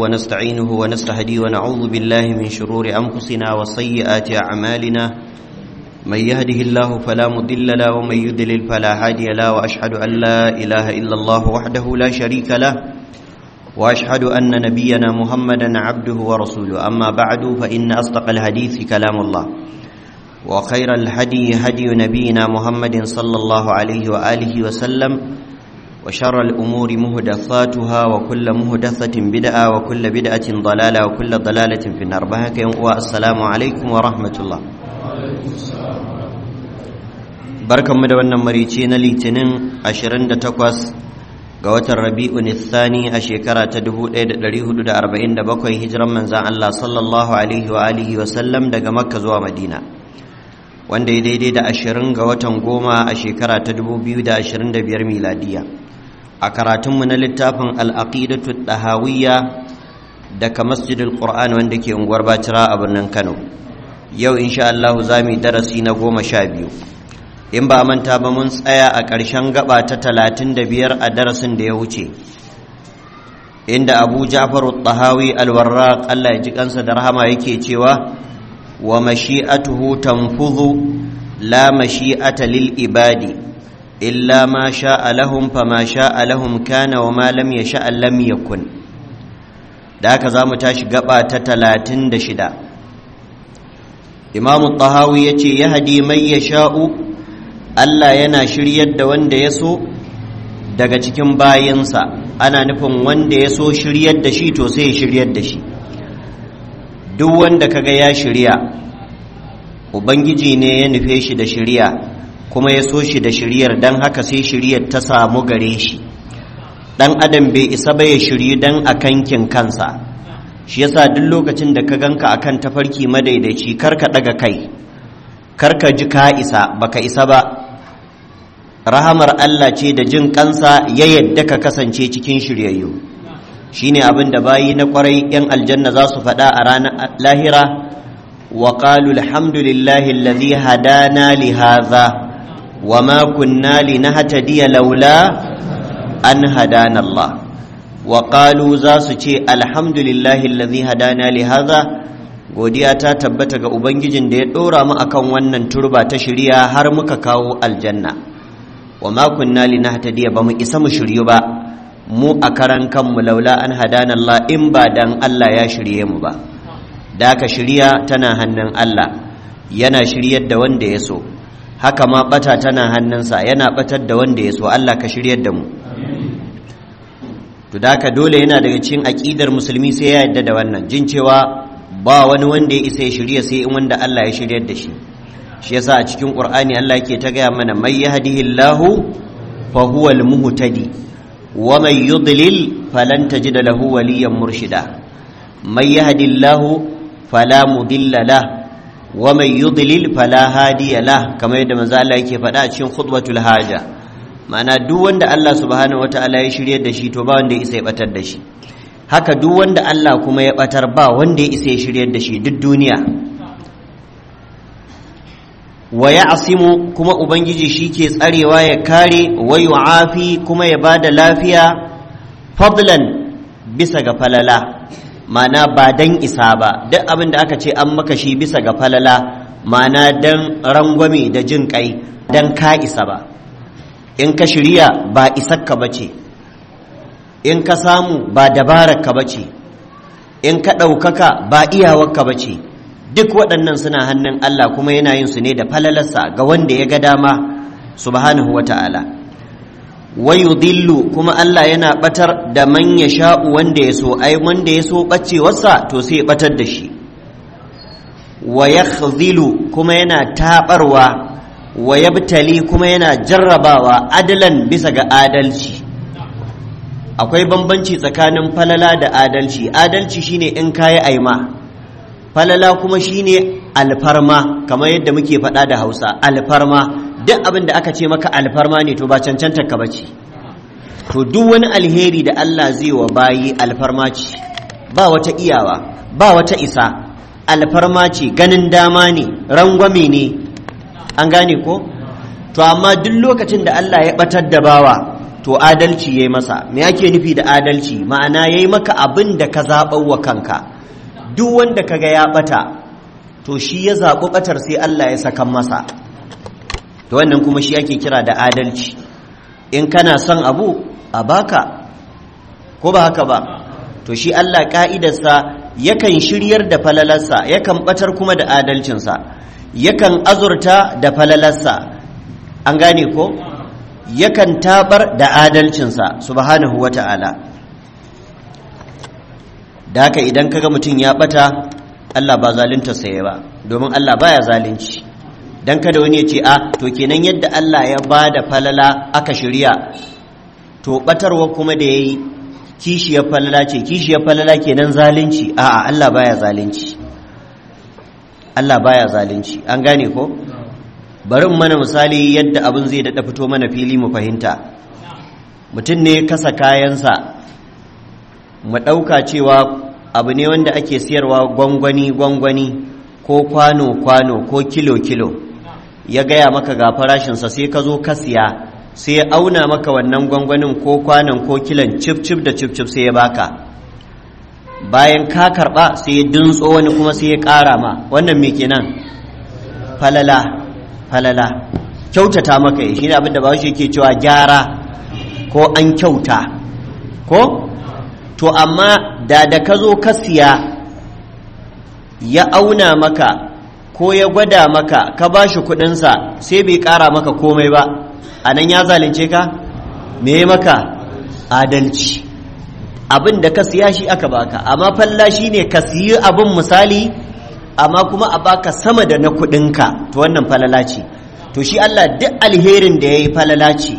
ونستعينه ونستهديه ونعوذ بالله من شرور أنفسنا وسيئات أعمالنا من يهده الله فلا مضل له ومن يضلل فلا هادي له وأشهد أن لا إله إلا الله وحده لا شريك له وأشهد أن نبينا محمدا عبده ورسوله أما بعد فإن أصدق الحديث كلام الله وخير الهدي هدي نبينا محمد صلى الله عليه وآله وسلم وشر الأمور مهدثاتها وكل مهدثة بدعة وكل بدعة ضلالة وكل ضلالة في النار بهك والسلام عليكم ورحمة الله barkan mu da wannan marici na litinin 28 ga watan rabi'un thani a shekara ta 1447 hijiran manzan Allah sallallahu alaihi wa alihi wa sallam daga makka zuwa madina wanda ya daidai da 20 ga watan goma a shekara ta 2025 miladiya a karatunmu na littafin al'aqidatu ɗahawiyya daga masjidul ƙur'an wanda ke unguwar bacira a birnin kano yau insha Allah za mu darasi na goma sha biyu in ba manta ba mun tsaya a ƙarshen gaba ta talatin da biyar a darasin da ya wuce inda abu ja'faru ɗahawi alwarraq Allah ya ji kansa da rahama yake cewa wa mashi'atuhu tanfudhu la mashi'ata lil ibadi إلا ما شاء لهم فما شاء لهم كان وما لم يشاء لم يكن da haka za mu tashi gaba ta talatin da shida imamu tahawi ya ce ya hadi mai ya sha'u allah yana shiryar da wanda ya so daga cikin bayansa ana nufin wanda ya so shiryar da shi to sai ya shiryar da shi duk wanda kaga ya shirya ubangiji ne ya nufe shi da shirya kuma ya so shi da shiryar don haka sai shiryar ta samu gare shi dan adam bai isa ba ya shiryu don a kankin kansa shi yasa duk lokacin da ka ganka akan tafarki madaidaici kar ka daga kai kar ka ji ka isa baka isa ba rahamar Allah ce da jin kansa ya yadda ka kasance cikin shiryayyu shine abin da bayi na kwarai yan aljanna za su faɗa a ranar lahira wa qalu alhamdulillahi alladhi hadana li hadha وما كنا لنهتدي لولا أن هدانا الله وقالوا زاسو الحمد لله الذي هدانا لهذا godiya ta tabbata ga ubangijin da ya dora mu akan wannan turba ta shirya har muka kawo aljanna wa ma kunna linahtadiya ba mu isa mu shiryu ba mu a karan kanmu laula an hadana Allah in ba dan Allah ya shirye mu ba da ka shirya tana hannun Allah yana shiryar da wanda ya so haka ma bata tana hannunsa yana batar da wanda ya so Allah ka shiryar da mu to da dole yana daga cikin aqidar musulmi sai ya yadda da wannan jin cewa ba wani wanda ya isa ya shirya sai in wanda Allah ya shiryar da shi shi yasa a cikin Qur'ani Allah yake ta gaya mana may yahdihillahu fa huwa al-muhtadi wa may yudlil falan tajid lahu waliyan murshida may yahdillahu fala mudilla lahu ومن يضلل فلا هادي له كما yadda manzo Allah yake faɗa a cikin khutbatul haja ma'ana duk wanda Allah subhanahu wataala ya shiryar da shi to ba wanda ya isa ya batar da shi haka duk wanda Allah kuma ya batar ba wanda ya isa ya shiryar da shi duk duniya wa ya'simu kuma ubangiji shi ke tsarewa ya kare wa yu'afi kuma ya bada lafiya fadlan bisa ga falala mana ba dan isa ba duk abin da aka ce an maka shi bisa ga falala mana dan rangwame da jin kai dan ka isa ba in ka shirya ba isakka ba ce in ka samu ba dabararka ba ce in ka ɗaukaka ba iyawarka ba ce duk waɗannan suna hannun Allah kuma yana yin su ne da falalarsa ga wanda ya ga dama subhanahu wa ta'ala wayudillu kuma Allah yana batar da man ya sha'u wanda ya so ai wanda ya so bacewarsa to sai ya batar da shi wa yakhzilu kuma yana tabarwa wa yabtali kuma yana jarrabawa adalan bisa ga adalci akwai bambanci tsakanin falala da adalci adalci shine in kayi aima falala kuma shine alfarma kamar yadda muke faɗa da Hausa alfarma duk abin da aka ce maka alfarma ne to ba cancantar ka bace to duk wani alheri da Allah zai wa bayi alfarma ce ba wata iyawa ba wata isa alfarma ce ganin dama ne rangwame ne an gane ko to amma duk lokacin da Allah ya batar da bawa to adalci yayi masa me ake nufi da adalci ma'ana yayi maka abin da ka zaɓar wa kanka duk wanda kaga ya bata to shi ya zaɓi batar sai Allah ya sakan masa to wannan kuma shi ake kira da adalci in kana son abu a baka ko ba haka ba to shi Allah ka'idarsa yakan shiryar da falalarsa yakan batar kuma da adalcinsa yakan azurta da falalarsa an gane ko yakan tabar da adalcinsa subhanahu wata'ala da haka idan kaga mutum ya bata Allah ba zalunta saye ba domin Allah baya zalunci dan kada wani ya ce a to kenan yadda Allah ya ba da falala aka shirya to batarwa kuma da yayi kishiyar falala ce kishiyar falala kenan zalunci a'a Allah baya zalunci Allah baya zalunci an gane ko bari in mana misali yadda abin zai daɗa fito mana fili mu fahimta mutum ne kasa kayansa mu ɗauka cewa abu ne wanda ake siyarwa gwangwani gwangwani ko kwano kwano ko kilo kilo ya gaya maka ga farashinsa sai ka zo ka siya sai ya auna maka wannan gwangwanin ko kwanon ko kilon cif cif da cif cif sai ya baka bayan ka karba sai ya dintso wani kuma sai ya ƙara ma wannan me kenan falala falala kyautata maka yi shine abin da bahaushe yake cewa gyara ko an kyauta ko to amma da da ka zo ka siya ya auna maka ko ya gwada maka ka ba shi kudinsa sai bai ƙara maka komai ba a nan ya zalunce ka me maka adalci abin da ka siya shi aka baka amma falla shi ne ka siyi abin misali amma kuma a baka sama da na kudinka to wannan falala ce to shi Allah duk alherin da ya yi falala ce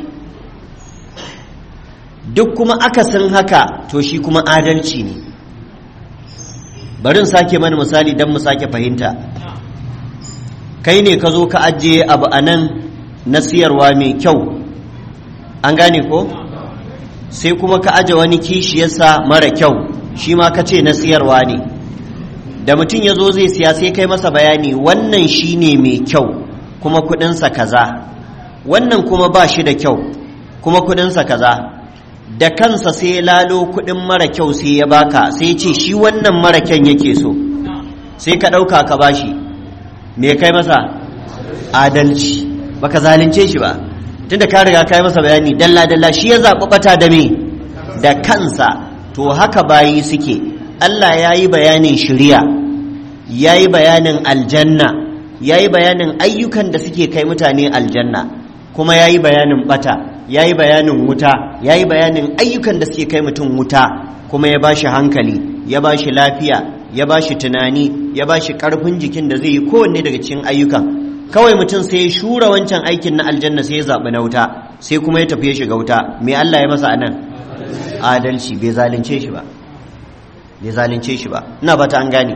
duk kuma akasin haka to shi kuma adalci ne barin sake mana misali don mu sake fahimta kai ne ka zo ka ajiye abu a nan na siyarwa mai kyau an gane ko sai kuma ka aje wani kishiyarsa mara kyau shi ma ka ce na siyarwa ne da mutum ya zo zai siya sai kai masa bayani wannan shi ne mai kyau kuma kudinsa kaza wannan kuma ba shi da kyau kuma kudinsa kaza da kansa sai lalo kudin mara kyau sai ya baka sai ce shi wannan mara kyan yake so sai ka ɗauka ka bashi me kai masa adalci baka zalunce shi ba tunda ka riga ka yi masa bayani dalla dalla shi ya zaɓi ɓata da me da kansa to haka bayi suke Allah ya yi bayanin shiriya ya yi bayanin aljanna ya yi bayanin ayyukan da suke kai mutane aljanna kuma ya yi bayanin ɓata ya yi bayanin wuta ya yi bayanin ayyukan da suke kai mutum wuta kuma ya ba shi hankali ya ba shi lafiya ya ba shi tunani ya ba shi ƙarfin jikin da zai yi kowanne daga cikin ayyukan kawai mutum sai ya shura wancan aikin na aljanna sai ya zaɓi na wuta sai kuma ya tafi ya shiga wuta me Allah ya masa anan adalci bai zalunce shi ba bai zalunce shi ba ina ba ta an gane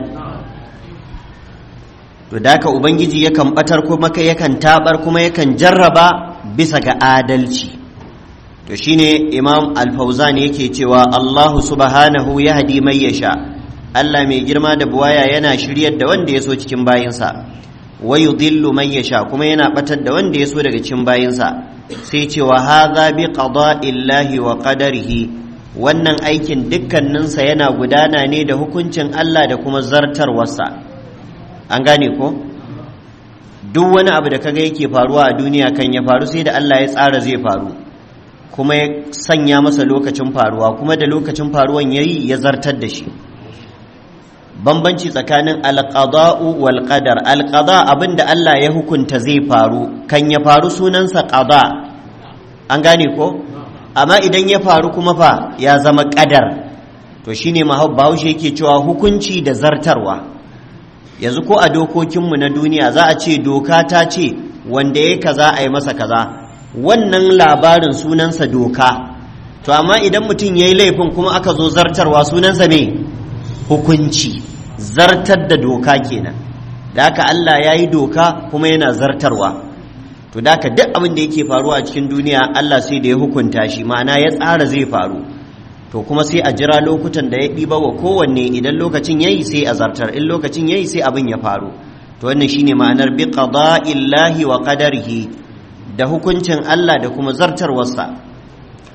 to da haka ubangiji yakan batar kuma yakan tabar kuma yakan jarraba bisa ga adalci to shine imam al-fauzan yake cewa Allahu subhanahu yahdi man yasha Allah mai girma da buwaya yana shiryar da wanda ya so cikin bayinsa wa yudhillu man yasha kuma yana batar da wanda ya so daga cikin bayinsa sai cewa hadha bi qada'illahi wa qadarihi wannan aikin dukkaninsa yana gudana ne da hukuncin Allah da kuma zartarwarsa an gane ko duk wani abu da kaga yake faruwa a duniya kan ya faru sai da Allah ya tsara zai faru kuma ya sanya masa lokacin faruwa kuma da lokacin faruwan yayi ya zartar da shi bambanci tsakanin alqada'u wal qadar alqada abinda Allah ya hukunta zai faru kan ya faru sunansa qada an gane ko amma idan ya faru kuma fa ya zama qadar to shine bahaushe yake cewa hukunci da zartarwa yanzu ko a dokokinmu na duniya za a ce doka ta ce wanda ya kaza a yi masa kaza wannan labarin sunansa doka to amma idan mutum ya yi laifin kuma aka zo zartarwa sunansa me hukunci zartar da doka kenan da haka Allah ya yi doka kuma yana zartarwa to da haka duk abin da yake faruwa a cikin duniya Allah sai da ya hukunta shi ma'ana ya tsara zai faru to kuma sai a jira lokutan da ya ɗiba wa kowanne idan lokacin yayi sai a zartar in lokacin yayi sai abin ya faru to wannan shine ma'anar bi qada'illahi wa qadarihi da hukuncin Allah da kuma zartarwarsa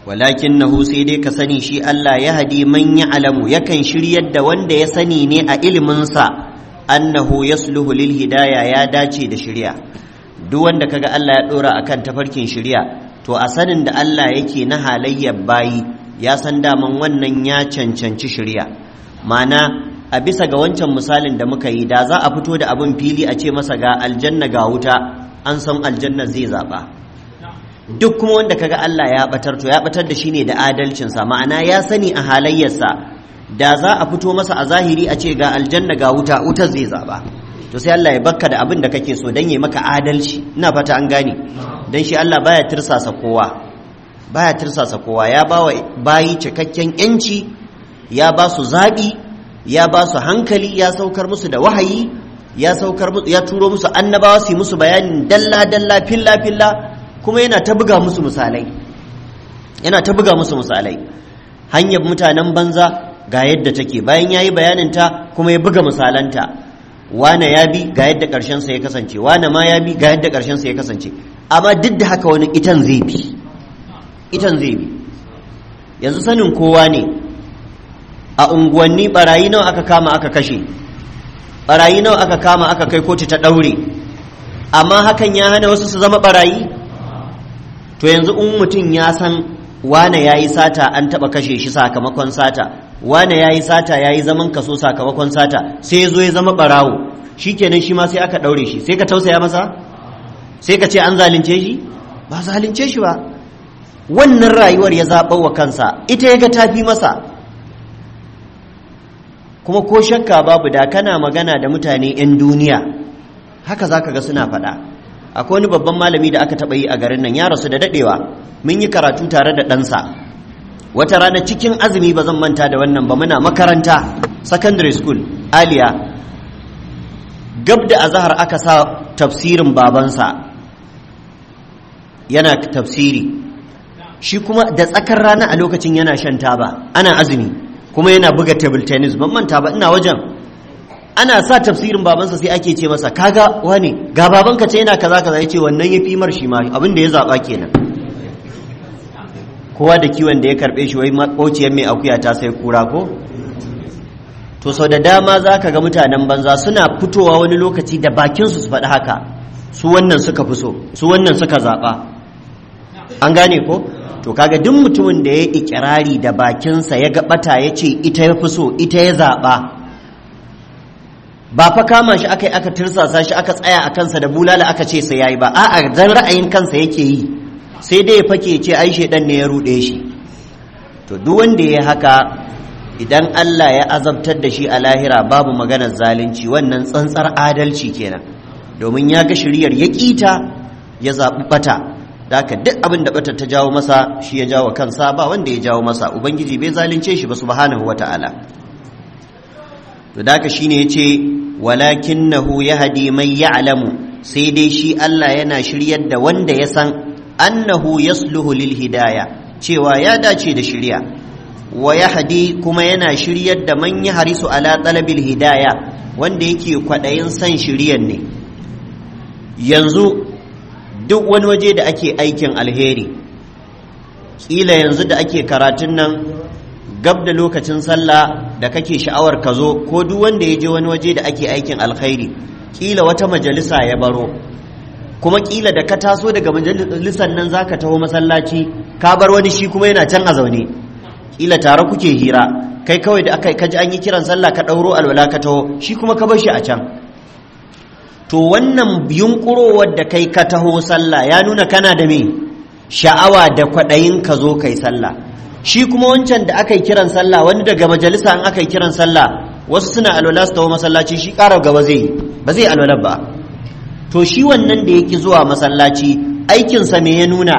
walakinnahu sai dai ka sani shi Allah ya hadi man alamu yakan shiryar da wanda ya sani ne a iliminsa annahu yasluhu lil hidaya ya dace da shirya duk wanda kaga Allah ya dora akan tafarkin shirya to a sanin da Allah yake na halayyar bayi ya san daman wannan ya cancanci shirya ma'ana a bisa ga wancan misalin da muka yi da za a fito da abin fili a ce masa ga aljanna ga wuta an san aljanna zai zaba duk kuma wanda kaga Allah ya batar to ya batar da shi ne da adalcinsa ma'ana ya sani a halayyarsa da za a fito masa a zahiri a ce ga aljanna ga wuta wuta zai zaba to sai Allah ya bakka da abin da kake so dan ya maka adalci ina fata an gane dan shi Allah baya tirsasa kowa baya tirsasa kowa ya ba wa bayi cikakken yanci ya ba su zaɓi ya ba su hankali ya saukar musu da wahayi ya saukar ya turo musu annabawa su yi musu bayanin dalla dalla filla filla kuma yana ta buga musu misalai yana ta buga musu misalai hanyar mutanen banza ga yadda take bayan ya yi bayaninta kuma ya buga misalanta wane ya bi ga yadda ƙarshensa ya kasance wane ma ya bi ga yadda ƙarshensa ya kasance amma duk da haka wani itan zai bi itan zai bi yanzu sanin kowa ne a unguwanni barayi nawa aka kama aka kashe barayi nawa aka kama aka kai kotu ta ɗaure amma hakan ya hana wasu su zama barayi to yanzu in mutum ya san wane ya yi sata an taɓa kashe shi sakamakon sata wane ya yi sata ya yi zaman kaso sakamakon sata sai ya zo ya zama ɓarawo shi kenan shi ma sai aka ɗaure shi sai ka tausaya masa sai ka ce an zalunce shi ba zalunce shi ba wannan rayuwar ya zaɓa wa kansa ita ya ga tafi masa kuma ko shakka babu da kana magana da mutane 'yan duniya haka za ka ga suna faɗa akwai wani babban malami da aka taɓa yi a garin nan ya rasu da daɗewa mun yi karatu tare da ɗansa wata rana cikin azumi ba zan manta da wannan ba muna makaranta secondary school aliya gab da azahar aka sa tafsirin babansa yana tafsiri shi kuma da tsakar rana a lokacin yana shan taba ana azumi kuma yana buga table tennis ban manta ba ina wajen ana sa tafsirin babansa sai ake ce masa kaga wane ga babanka ce yana kaza kaza yace wannan ya fi mar shi ma abin da ya zaba kenan kowa da kiwon da ya karbe shi wai makociyar mai akuya ta sai kura ko to sau da dama za ka ga mutanen banza suna fitowa wani lokaci da bakinsu su faɗi haka su wannan suka fi so su wannan suka zaɓa an gane ko to kaga duk mutumin da ya ikirari da bakinsa ya gaɓata ya ce ita ya fi so ita ya zaɓa ba fa kama shi aka yi aka tirsasa shi aka tsaya a kansa da bulala aka ce sai yayi ba a'a dan ra'ayin kansa yake yi sai dai ya fake ce ai shedan ne ya ruɗe shi to duk wanda ya haka idan Allah ya azabtar da shi a lahira babu maganar zalunci wannan tsantsar adalci kenan domin ya ga shiriyar ya ƙita ya zaɓi bata da haka duk abin da bata ta jawo masa shi ya jawo kansa ba wanda ya jawo masa ubangiji bai zalunce shi ba subhanahu wata'ala to da haka shine yace walakinahu yahdi man ya'lamu sai dai shi Allah yana shiryar da wanda ya san annahu yasluhu lil hidaya cewa ya dace da shirya wa yahdi kuma yana shiryar da man ya harisu ala talabil hidaya wanda yake kwaɗayin san shiryan ne yanzu duk wani waje da ake aikin alheri ƙila yanzu da ake karatun nan gab da lokacin sallah da kake sha'awar ka zo ko duk wanda ya je wani waje da ake aikin alkhairi ƙila wata majalisa ya baro kuma ƙila da ka taso daga majalisar nan za ka taho masallaci ka bar wani shi kuma yana can a zaune ƙila tare kuke hira kai kawai da aka kaji an yi kiran sallah ka ɗauro alwala ka taho shi kuma ka bar shi a can to wannan yunkurowar da kai ka taho sallah ya nuna kana da me sha'awa da kwaɗayin ka zo kai sallah shi kuma wancan da aka yi kiran sallah wani daga majalisa an aka yi kiran sallah wasu suna alwala su taho masallaci shi ƙara gaba zai ba zai alwala ba to shi wannan da yake zuwa masallaci aikinsa me ya nuna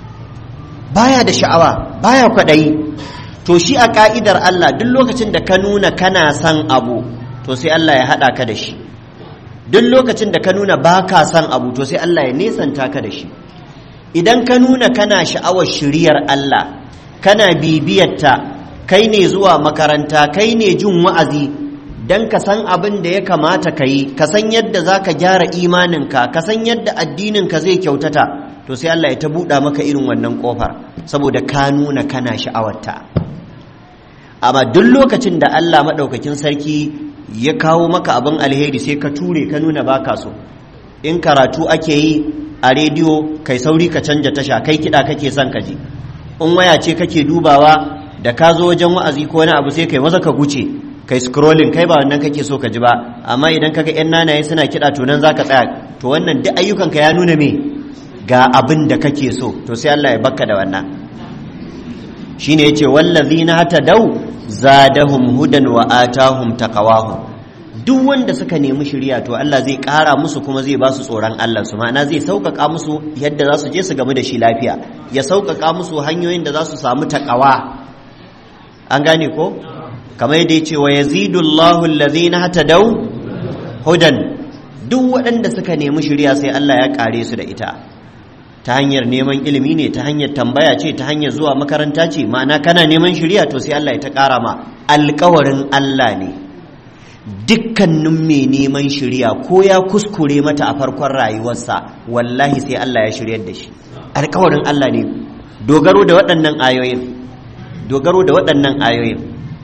baya da sha'awa baya kwaɗayi to shi a ka'idar Allah duk lokacin da ka nuna kana son abu to sai Allah ya haɗa ka da shi duk lokacin da ka nuna ba ka son abu to sai Allah ya nesanta ka da shi idan ka nuna kana sha'awar shiriyar Allah kana bibiyarta kai ne zuwa makaranta kai ne jin wa'azi don ka san abin da ya kamata ka yi ka san yadda za ka gyara imaninka ka san yadda addininka zai kyautata to to sai Allah ya ta buɗa maka irin wannan ƙofar saboda ka nuna kana sha'awarta amma duk lokacin da Allah maɗaukakin sarki ya kawo maka abin alheri sai ka ture ka nuna baka so in karatu ake yi a rediyo kai sauri ka canja tasha kai kiɗa kake son ka ji in waya ce kake dubawa da ka zo wajen wa'azi ko wani abu sai kai maza ka guce kai scrolling kai ba wannan kake so ka ji ba amma idan kaga yan nanaye suna kiɗa to nan zaka tsaya to wannan duk ayyukanka ya nuna me ga abin da kake so to sai Allah ya bakka da wannan shine yace wallazina hatadau zadahum hudan wa atahum taqawahum duk wanda suka nemi shiriya to Allah zai ƙara musu kuma zai ba su tsoron Allah su ma'ana zai sauƙaƙa musu yadda za su je su gamu da shi lafiya ya sauƙaƙa musu hanyoyin da za su samu taƙawa an gane ko kamar yadda ya ce wa yazidullahu allazina hatadau hudan duk waɗanda suka nemi shiriya sai Allah ya ƙare su da ita ta hanyar neman ilimi ne ta hanyar tambaya ce ta hanyar zuwa makaranta ce ma'ana kana neman shiriya to sai Allah ya ta ƙara ma alƙawarin Allah ne dukkanin mai neman shiriya ko ya kuskure mata a farkon rayuwarsa wallahi sai Allah ya shiryar da shi alƙawarin Allah ne dogaro da waɗannan ayoyin dogaro da waɗannan ayoyin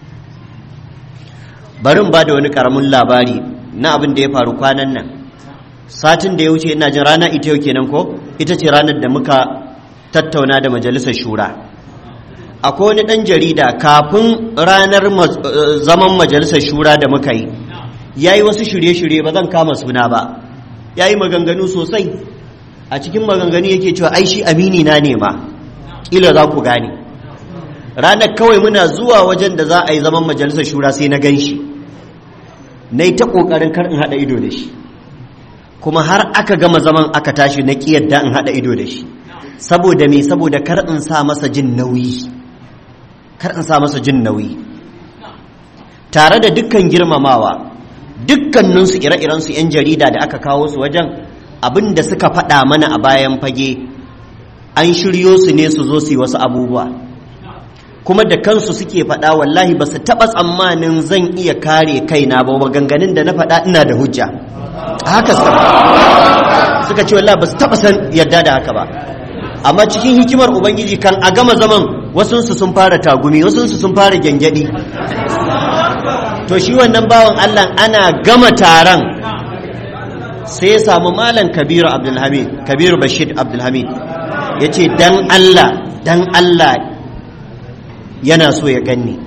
barin ba da wani ƙaramin labari na abin da ya faru kwanan nan satin da ya wuce ina jin rana ita yau kenan ko ita ce ranar da muka tattauna da majalisar shura akwai wani ɗan jarida kafin ranar zaman majalisar shura da muka yi ya yi wasu shirye-shirye ba zan kama suna ba ya yi maganganu sosai a cikin maganganu yake cewa ai shi amini na ne ma ƙila za ku gane ranar kawai muna zuwa wajen da za a yi zaman majalisar shura sai na gan shi na yi ta ƙoƙarin kar in haɗa ido da shi kuma har aka gama zaman aka tashi na ƙi yadda in haɗa ido da shi saboda me saboda kar in sa masa jin nauyi kar in sa masa jin nauyi tare da dukkan girmamawa dukkaninsu ire-irensu 'yan jarida da aka kawo su wajen abin da suka faɗa mana a bayan fage an shiryo su ne su zo su yi wasu abubuwa kuma da kansu suke faɗa wallahi ba su taɓa tsammanin zan iya kare kaina ba maganganun da na faɗa ina da hujja haka suka ce wallahi ba su taɓa san yadda da haka ba amma cikin hikimar ubangiji kan a gama zaman wasunsu sun fara tagumi wasunsu sun fara gyangyaɗi to shi wannan bawan allah ana gama taron sai ya samu malam kabiru abdulhamid kabiru bashir abdulhamid ya ce dan allah dan allah yana so ya ganni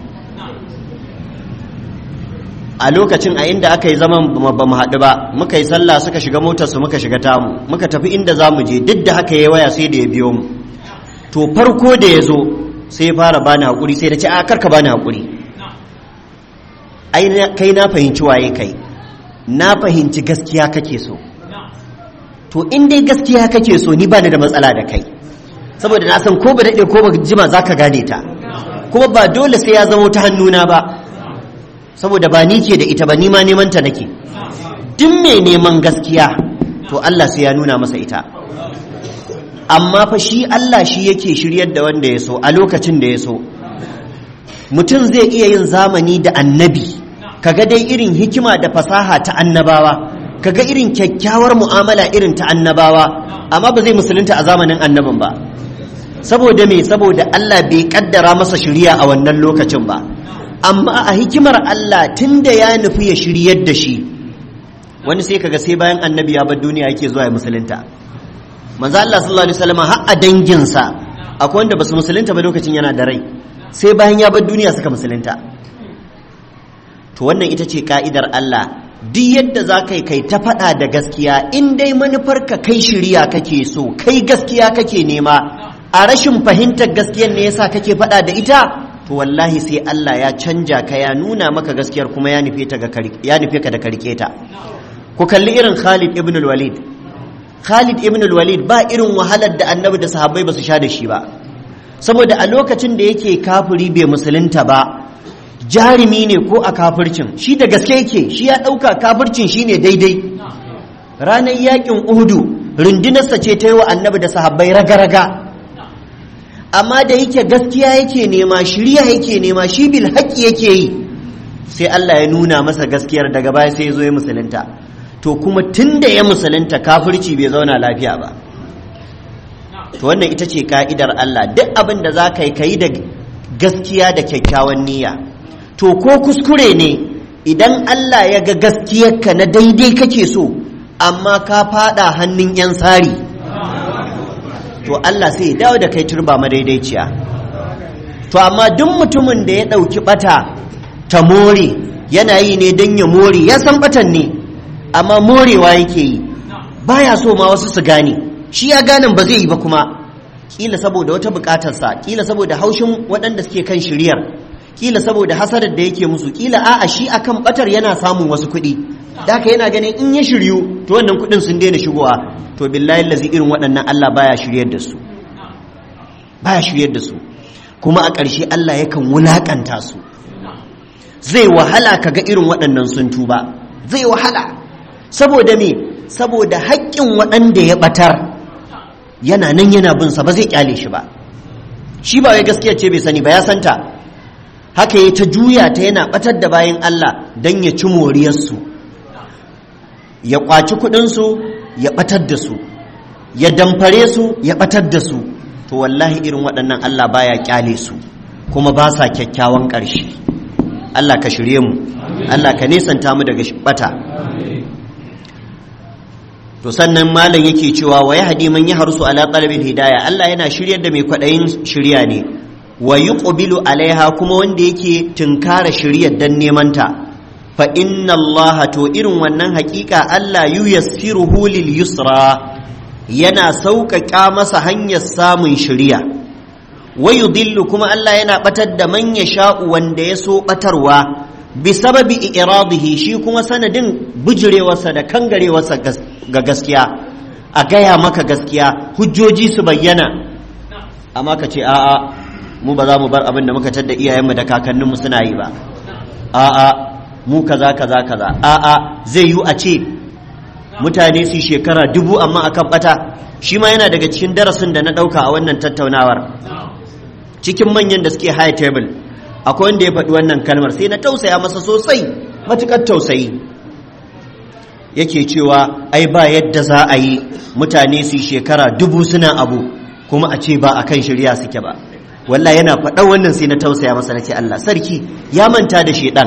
a lokacin a inda aka yi zaman ba mu haɗu ba muka yi sallah suka shiga motarsu muka shiga tamu muka tafi inda za mu je duk da haka ya waya sai da ya biyo mu to farko da ya zo sai ya fara bani haƙuri sai da ce a karka bani haƙuri ai kai na fahimci waye kai na fahimci gaskiya kake so to in dai gaskiya kake so ni bani da matsala da kai saboda na san ko ba daɗe ko ba jima za ka gane ta kuma ba dole sai ya zama ta hannuna ba saboda ba ni ke da ita ba ni ma neman ta nake duk mai neman gaskiya to Allah sai ya nuna masa ita amma fa shi Allah shi yake shiryar da wanda ya so a lokacin da ya so mutum zai iya yin zamani da annabi kaga dai irin hikima da fasaha ta annabawa kaga irin kyakkyawar mu'amala irin ta annabawa amma ba zai musulunta a zamanin annabin ba saboda me saboda Allah bai kaddara masa shiriya a wannan lokacin ba amma a hikimar Allah tunda ya nufi ya shiryar da shi wani sai kaga sai bayan annabi ya bar duniya yake zuwa ya musulunta manzo Allah sallallahu alaihi wasallam har a danginsa akwai wanda basu musulunta ba lokacin yana da rai sai bayan ya bar duniya suka musulunta to wannan ita ce ka'idar Allah duk yadda za ka yi kai ta faɗa da gaskiya in dai manufarka kai shirya kake so kai gaskiya kake nema a rashin fahimtar gaskiyar ne yasa kake faɗa da ita to wallahi sai Allah ya canja ka ya nuna maka gaskiyar kuma ya nufe ka da karke ta ku kalli irin Khalid ibn al-Walid Khalid ibn al-Walid ba irin wahalar da annabi da sahabbai ba su sha da shi ba saboda a lokacin da yake kafiri bai musulunta ba jarumi ne ko a kafircin shi da gaske yake shi ya ɗauka kafircin shi ne daidai ranar yakin uhudu rundunarsa ce ta yi wa annabi da sahabbai raga-raga amma da yake gaskiya yake nema shirya yake nema shi bil haƙƙi yake yi sai Allah ya nuna masa gaskiyar daga baya sai ya zo ya musulunta to kuma tun da ya musulunta kafirci bai zauna lafiya ba to wannan ita ce ka'idar Allah duk abin da za ka yi ka yi da gaskiya da kyakkyawan niyya to ko kuskure ne idan Allah ya ga gaskiyarka na daidai kake so amma ka fada hannun 'yan tsari to Allah sai ya dawo da kai turba madaidaiciya to amma duk mutumin da ya ɗauki ɓata ta more yana yi ne don ya more ya san ɓatan ne amma morewa yake yi baya so ma wasu su gane shi ya ganin ba zai yi ba kuma kila saboda wata bukatarsa kila saboda haushin waɗanda suke kan shiryar kila saboda hasarar da yake musu kila a'a shi akan batar yana samun wasu kuɗi da haka yana ganin in ya shiryu to wannan kuɗin sun daina shigowa to billahi lazi irin waɗannan Allah baya shiryar da su baya shiryar da su kuma a ƙarshe Allah yakan wulakanta su zai wahala kaga irin waɗannan sun tuba zai wahala saboda me saboda haƙƙin waɗanda ya ɓatar yana nan yana bin sa ba zai kyale shi ba shi ba wai gaskiya ce bai sani ba ya santa haka ya ta juya ta yana ɓatar da bayan Allah don ya ci moriyarsu ya ƙwaci kuɗinsu ya ɓatar da su ya damfare su ya ɓatar da su to wallahi irin waɗannan Allah baya kyale su kuma ba sa kyakkyawan ƙarshe Allah ka shirye mu Allah ka nesanta mu daga ɓata to sannan malam yake cewa wa yahdi man yahrusu ala talabil hidaya Allah yana shiryar da mai kwadayin shirya ne wa yuqbilu alaiha kuma wanda yake tunkara shiryar dan neman ta fa inna Allah to irin wannan hakika Allah yuyassiruhu lil yusra yana sauƙaƙa masa hanyar samun shirya wa yudillu kuma Allah yana batar da man yasha'u wanda ya so batarwa bisababi iradihi shi kuma sanadin bijirewarsa da kangarewarsa ga gaskiya a gaya maka gaskiya hujjoji su bayyana amma ka ce a'a mu ba za mu bar abin da muka tadda iyayenmu da kakanninmu suna yi ba a'a mu kaza kaza kaza a'a zai yi a ce mutane su shekara dubu amma akan bata shi ma yana daga cikin darasin da na ɗauka a wannan tattaunawar cikin manyan da suke high table akwai wanda ya faɗi wannan kalmar sai na tausaya masa sosai matuƙar tausayi yake cewa ai ba yadda za a yi mutane su shekara dubu suna abu kuma a ce ba a kan shirya suke ba wallah yana faɗa wannan sai na tausaya masa na ce Allah sarki ya manta da shedan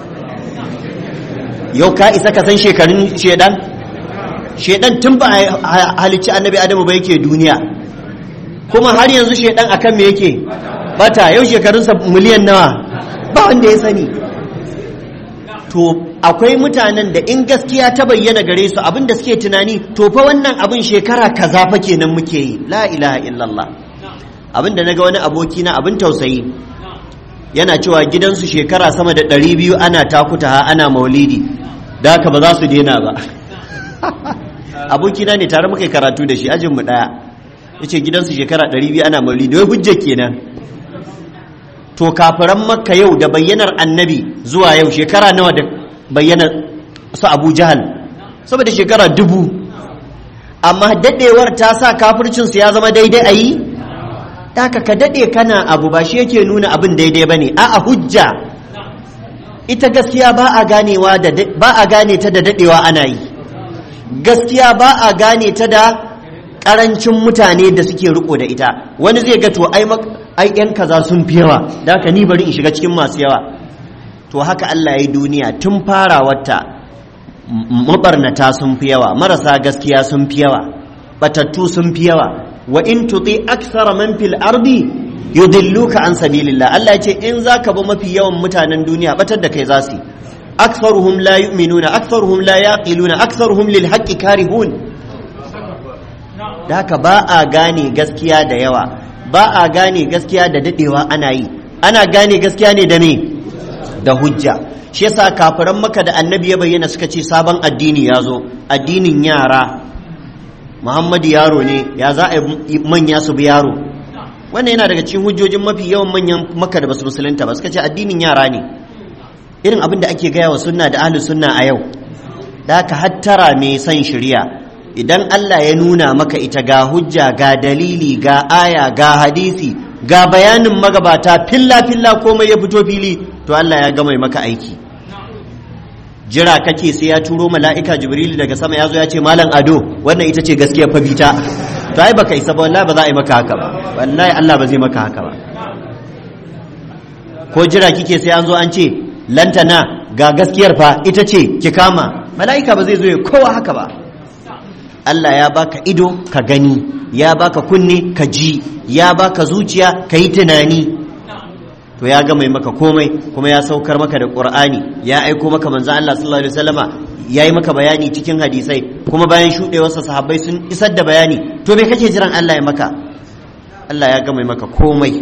yau ka isa ka san shekarun shedan shedan tun ba a halicci annabi adamu ba yake duniya kuma har yanzu shedan akan me yake bata yau shekarunsa miliyan nawa ba wanda ya sani to akwai mutanen da in gaskiya ta bayyana gare su abin da suke tunani to fa wannan abin shekara kaza fa kenan muke yi la ilaha illallah abin da naga wani aboki na abin tausayi yana cewa gidansu shekara sama da ɗari biyu ana takuta ha ana maulidi da haka ba za su daina ba abokina ne tare muka karatu da shi ajinmu ɗaya ya ce gidansu shekara ɗari biyu ana maulidi wai hujja kenan to kafiran makka yau da bayyanar annabi zuwa yau shekara nawa da bayyanar su abu jahal saboda shekara dubu amma dadewar ta sa kafircinsu ya zama daidai a yi haka ka dade kana abu ba shi yake nuna abin daidai ba ne a hujja ita gaskiya ba a ganewa da ba a gane ta da dadewa ana yi gaskiya ba a gane ta da karancin mutane da suke riko da ita wani zai ga to ai ai yan kaza sun fi yawa da haka ni bari in shiga cikin masu yawa to haka Allah ya yi duniya tun farawarta mabarnata sun fi yawa marasa gaskiya sun fi yawa batattu sun fi yawa wa in tuti akthara man fil ardi yudilluka an sabilillah Allah ya ce in zaka bi mafi yawan mutanen duniya batar da kai za su aktharuhum la yu'minuna aktharuhum la yaqiluna aktharuhum lil haqqi karihun da haka ba a gane gaskiya da yawa ba a gane gaskiya da dadewa ana yi ana gane gaskiya ne da me da hujja shi yasa kafiran maka da annabi ya bayyana suka ce sabon addini ya zo addinin yara muhammadu yaro ne ya za a manya su bi yaro wannan yana daga cikin hujjojin mafi yawan manyan maka da basu musulunta ba suka ce addinin yara ne irin abin da ake gaya wa sunna da ahlus sunna a yau da ka hattara mai son shirya idan Allah ya nuna maka ita ga hujja ga dalili ga aya ga hadisi ga bayanin magabata filla filla komai ya fito fili to Allah ya gama maka aiki jira kake sai ya turo mala'ika jibril daga sama ya zo ya ce malam ado wannan ita ce gaskiya fa bita to ai baka isa ba wallahi ba za a yi maka haka ba wallahi Allah ba zai maka haka ba ko jira kike sai an zo an ce lantana ga gaskiyar fa ita ce ki kama mala'ika ba zai zo ya kowa haka ba Allah ya baka ido ka gani ya baka kunne ka ji ya baka zuciya ka yi tunani to ya gama maka komai kuma ya saukar maka da qur'ani ya aiko maka manzo Allah sallallahu alaihi wasallama ya yi maka bayani cikin hadisai kuma bayan shuɗewarsa sahabbai sun isar da bayani to me kake jiran Allah ya maka Allah ya gama maka komai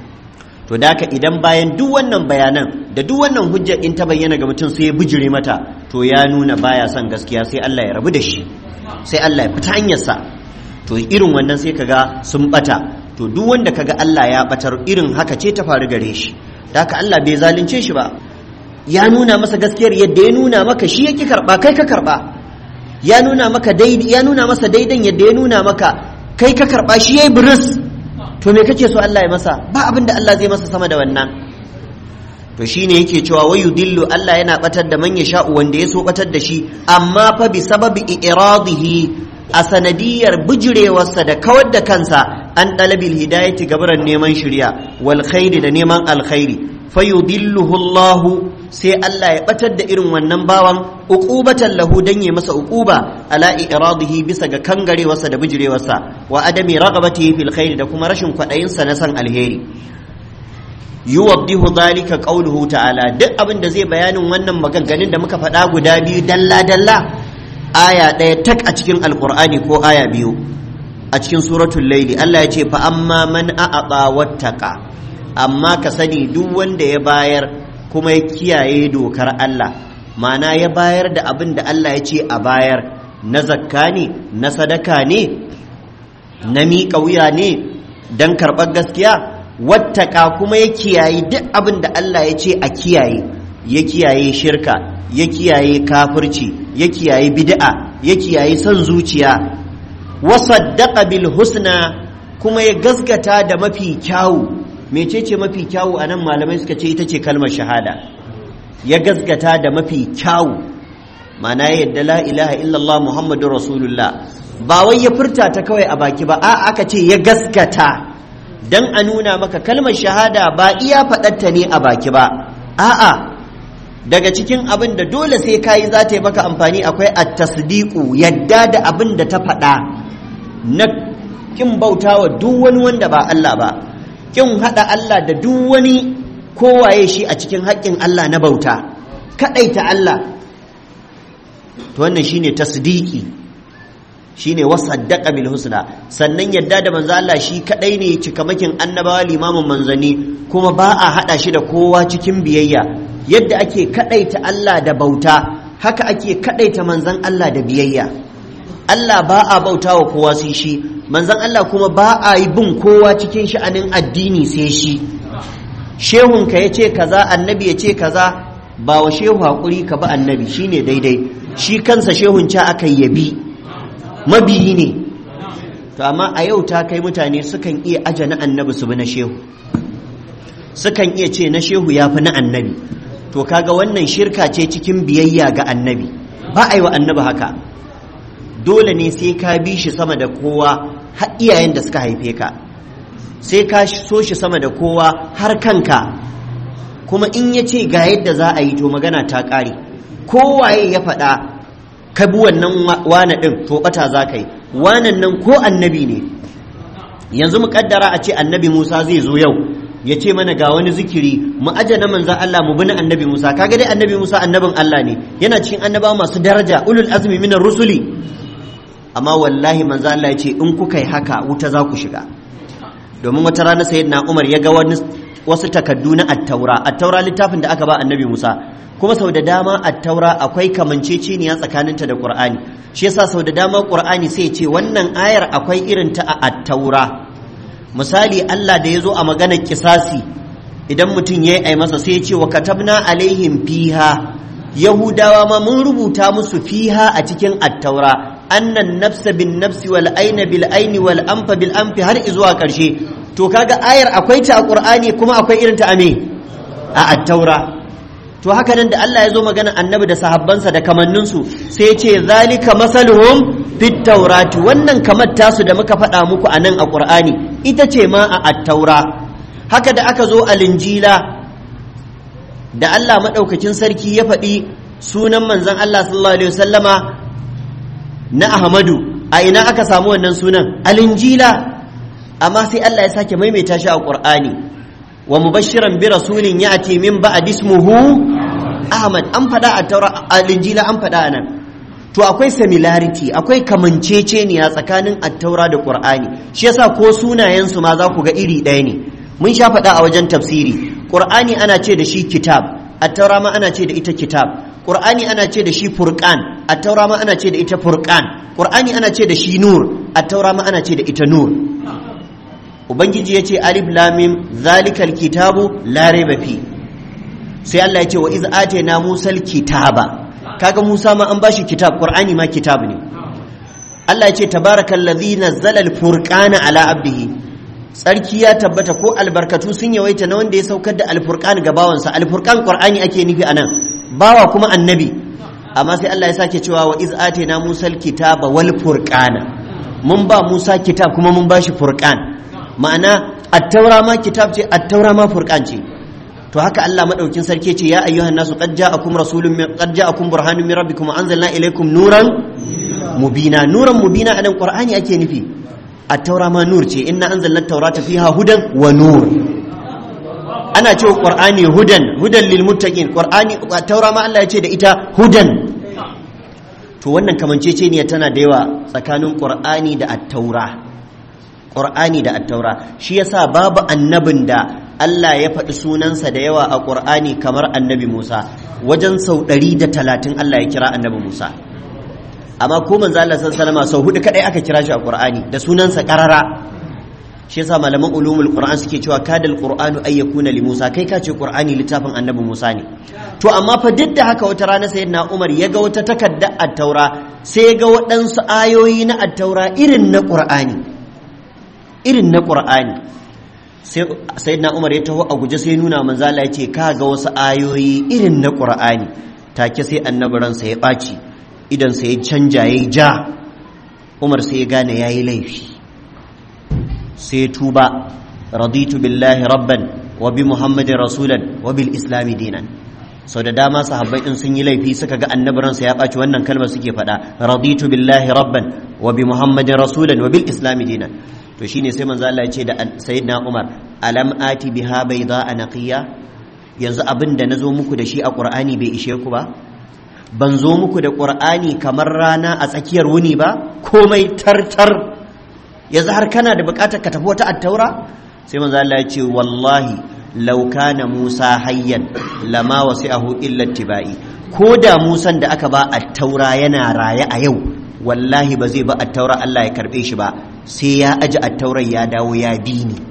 to da haka idan bayan duk wannan bayanan da duk wannan hujja in ta bayyana ga mutum sai ya bijire mata to ya nuna baya son gaskiya sai Allah ya rabu da shi sai Allah ya fita hanyarsa to irin wannan sai kaga sun bata to duk wanda kaga Allah ya batar irin haka ce ta faru gare shi da haka Allah bai zalunce shi ba ya nuna masa gaskiyar yadda ya nuna maka shi yake karba kai ka karba ya nuna maka daidai ya nuna masa daidan yadda ya nuna maka kai ka karba shi yayi buris to me kake so Allah ya masa ba abin da Allah zai masa sama da wannan to shine yake cewa wayu dillu Allah yana batar da man sha'u wanda ya so batar da shi amma fa bi sababi iradihi a sanadiyar bijirewarsa da kawar da kansa an dalabil hidayati gabaran neman shirya wal khairi da neman alkhairi fayudilluhu Allah sai Allah ya batar da irin wannan bawan uqubatan lahu dan ya masa uquba ala iradihi bisa ga kangarewarsa da bijirewarsa wa adami ragabatihi fil khairi da kuma rashin kwadayin sa na san alheri yuwaddihu dhalika qawluhu ta'ala duk abin da zai bayanin wannan maganganun da muka faɗa guda biyu dalla dalla aya ɗaya tak a cikin alqur'ani ko aya biyu a cikin suratul laili Allah ya ce fa amma man a'ata wattaqa amma ka sani duk wanda ya bayar kuma ya kiyaye dokar Allah mana ya bayar da abin da Allah ya ce a bayar na zakka ne na sadaka ne na miƙa wuya ne don karɓar gaskiya wattaka kuma ya kiyaye duk abin da Allah ya ce a kiyaye ya kiyaye shirka ya kiyaye kafirci ya kiyaye bid'a ya kiyaye son zuciya wasaddaqa bil husna kuma ya gaskata da mafi kyawu mecece mafi kyawu a nan malamai suka ce ita ce kalmar shahada ya gasgata da mafi kyawu mana yadda la ilaha illallah muhammadu rasulullah ba wai ya furta ta kawai a baki ba a aka ce ya gaskata dan a nuna maka kalmar shahada ba iya faɗatta ne a baki ba a'a daga cikin abin da dole sai kayi za ta yi maka amfani akwai at-tasdiqu yadda da abin da ta faɗa na kin bautawa duk wani wanda ba Allah ba kin haɗa Allah da duk wani kowaye shi a cikin haƙƙin Allah na bauta kaɗaita Allah to wannan shine tasdiki shine wasaddaqa bil husna sannan yadda da manzo Allah shi kadai ne cikamakin annabawa limamin manzani kuma ba a hada shi da kowa cikin biyayya yadda ake kadaita Allah da bauta haka ake kadaita manzon Allah da biyayya Allah ba a bauta wa kowa sai shi manzon Allah kuma ba a yi bin kowa cikin sha'anin addini sai shi shehunka ya ce kaza annabi ya ce kaza ba wa shehu haƙuri ka ba annabi shine daidai shi kansa shehun ca aka yabi mabiyi ne to amma a yau ta kai mutane sukan iya aje na annabi su bi na shehu sukan iya ce na shehu ya fi na annabi to kaga wannan shirka ce cikin biyayya ga annabi ba a yi wa annabi haka dole ne sai ka bi shi sama da kowa har iyayen da suka haife ka sai ka so shi sama da kowa har kanka kuma in ya ce ga yadda za a yi to magana ta ƙare kowaye ya faɗa ka bi wannan wane ɗin to ɓata za ka yi wanan nan ko annabi ne yanzu mu ƙaddara a ce annabi musa zai zo yau ya ce mana ga wani zikiri mu aje na manzan Allah mu bi na annabi musa kaga dai annabi musa annabin Allah ne yana cikin annabawa masu daraja ulul azmi minar rusuli amma wallahi manzan Allah ya ce in kuka yi haka wuta za ku shiga domin wata rana sayyidina Umar ya ga wani wasu takaddu na attaura attaura littafin da aka ba annabi Musa kuma sau da dama attaura akwai kamanceceniya tsakaninta da Qur'ani shi yasa sau da dama Qur'ani sai ya ce wannan ayar akwai irin ta a attaura misali Allah da ya zo a maganar kisasi idan mutum ya yi masa sai ya ce wa katabna alaihim fiha yahudawa ma mun rubuta musu fiha a cikin attaura annan nafsa bin nafsi wal aina bil aini wal anfa bil anfi har zuwa karshe to kaga ayar akwai ta a qur'ani kuma akwai irin ta a me a attaura to haka nan da Allah ya zo magana annabi da sahabbansa da kamanninsu sai ya ce zalika masaluhum fit taurati wannan kamar tasu da muka faɗa muku a nan a ƙur'ani ita ce ma a attaura haka da aka zo a linjila da Allah maɗaukakin sarki ya faɗi sunan manzon Allah sallallahu alaihi wasallama na Ahmadu a ina aka samu wannan sunan a linjila amma sai Allah ya sake maimaita shi a ƙur'ani wa mubashiran bi rasulin ya'ti min ba'd ismuhu Ahmad an faɗa a taura a linjila an faɗa nan to akwai similarity akwai kamanceceniya tsakanin attaura da qur'ani shi yasa ko sunayen su ma za ku ga iri ɗaya ne mun sha faɗa a wajen tafsiri qur'ani ana ce da shi kitab attaura ma ana ce da ita kitab qur'ani ana ce da shi furqan attaura ma ana ce da ita furqan qur'ani ana ce da shi nur attaura ma ana ce da ita nur ubangiji ya ce alif lamim zalikal kitabu la raiba fi sai Allah ya ce wa iz atayna musal kitaba kaga Musa ma an bashi kitab Qur'ani ma kitab ne Allah ya ce tabarakallazi nazzala al-furqana ala abdihi tsarki ya tabbata ko albarkatu sun yawaita na wanda ya saukar da al-furqan ga bawansa al-furqan Qur'ani ake nufi anan bawa kuma annabi amma sai Allah ya sake cewa wa iz atayna musal kitaba wal furqana mun ba Musa kitab kuma mun bashi furqan ma'ana at-taura ma kitab ce at-taura ma furqan ce to haka Allah madaukin sarki ce ya ayyuhan nasu qad ja'akum rasulun min qad ja'akum burhanun min rabbikum anzalna ilaykum nuran mubina nuran mubina anan qur'ani ake nufi at-taura ma nur ce inna anzalna at-taurata fiha hudan wa nur ana cewa qur'ani hudan hudan lil muttaqin qur'ani at-taura ma Allah ya ce da ita hudan to wannan kamanceceniya tana da yawa tsakanin qur'ani da at-taura qur'ani da at-taura shi yasa babu annabin da Allah ya faɗi sunansa da yawa a ƙur'ani kamar annabi Musa wajen sau ɗari da talatin Allah ya kira annabi Musa amma ko manzo Allah sallallahu sau hudu kadai aka kira shi a ƙur'ani da sunansa ƙarara shi yasa malaman ulumul qur'an suke cewa kadal qur'anu ay yakuna li Musa kai ka ce qur'ani littafin annabi Musa ne to amma fa duk da haka wata rana sayyidina Umar ya ga wata takarda at-taura sai ya ga waɗansu ayoyi na at-taura irin na qur'ani irin na qur'ani sai na umar ya taho a guje sai nuna manzala ya ce ka ga wasu ayoyi irin na ƙur'ani take sai annabi ransa ya ɓaci idan sai ya canja ya ja umar sai ya gane ya yi laifi sai tuba raditu billahi rabban wa bi muhammadin rasulan wa bil islami dinan sau da dama sahabbai in sun yi laifi suka ga annabi ransa ya ɓaci wannan kalmar suke faɗa raditu billahi rabban wa bi muhammadin rasulan wa bil islami dinan to shine sai manzo Allah ya ce da sayyidina Umar alam ati biha bayda anaqiya yanzu abin da nazo muku da shi a Qur'ani bai ishe ku ba ban zo muku da Qur'ani kamar rana a tsakiyar wuni ba komai tartar yanzu har kana da bukatar ka tafi wata attaura sai manzo Allah ya ce wallahi law kana Musa hayyan lama wasi'ahu illa tibai ko da Musan da aka ba attaura yana raye a yau wallahi ba zai ba attaura Allah ya karbe shi ba sai ya aji attaurar ya dawo ya bi ni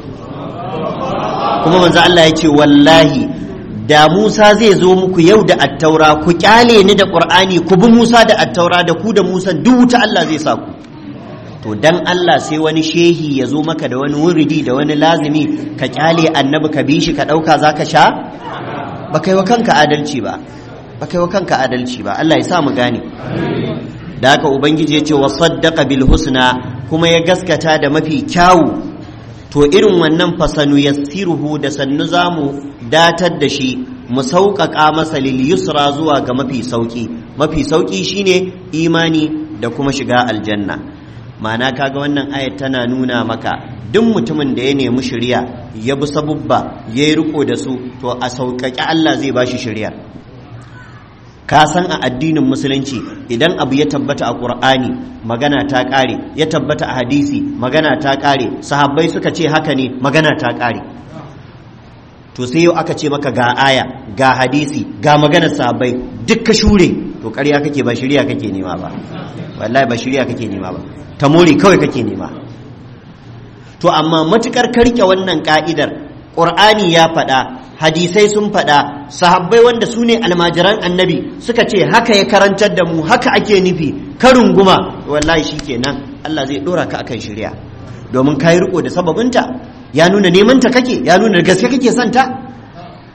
kuma manzo Allah ya ce wallahi da Musa zai zo muku yau da attaura ku kyale ni da Qur'ani ku bi Musa da attaura da ku da Musa duk wuta Allah zai sa ku to dan Allah sai wani shehi ya zo maka da wani wuridi da wani lazimi ka kyale annabi ka bi shi ka dauka zaka sha ba kai wa kanka adalci ba ba kai wa kanka adalci ba Allah ya sa mu gane da haka ubangiji ya ce wa saddaqa bil husna kuma ya gaskata da mafi kyawu to irin wannan fasanu yassiruhu da sannu zamu datar da shi mu sauƙaƙa masa lil yusra zuwa ga mafi sauƙi mafi sauƙi shine imani da kuma shiga aljanna ma'ana kaga wannan ayat tana nuna maka duk mutumin da ya nemi shari'a ya bi sabubba ya yi riko da su to a sauƙaƙe Allah zai ba shi shari'a ka san a addinin musulunci idan abu ya tabbata a ƙur'ani magana ta ƙare ya tabbata a hadisi magana ta ƙare sahabbai suka ce haka ne magana ta ƙare to sai yau aka ce maka ga aya ga hadisi ga maganar sahabbai duk ka shure to ƙarya kake ba shirya kake nema ba wallahi ba shirya kake nema ba ta more kawai kake nema to amma matukar karke wannan ka'idar ƙur'ani ya faɗa hadisai sun faɗa sahabbai wanda su ne almajiran annabi suka ce haka ya karantar da mu haka ake nufi karin guma wallahi shi kenan Allah zai ɗora ka akan shirya domin ka yi riko da sababinta ya nuna neman ta kake ya nuna gaske kake son ta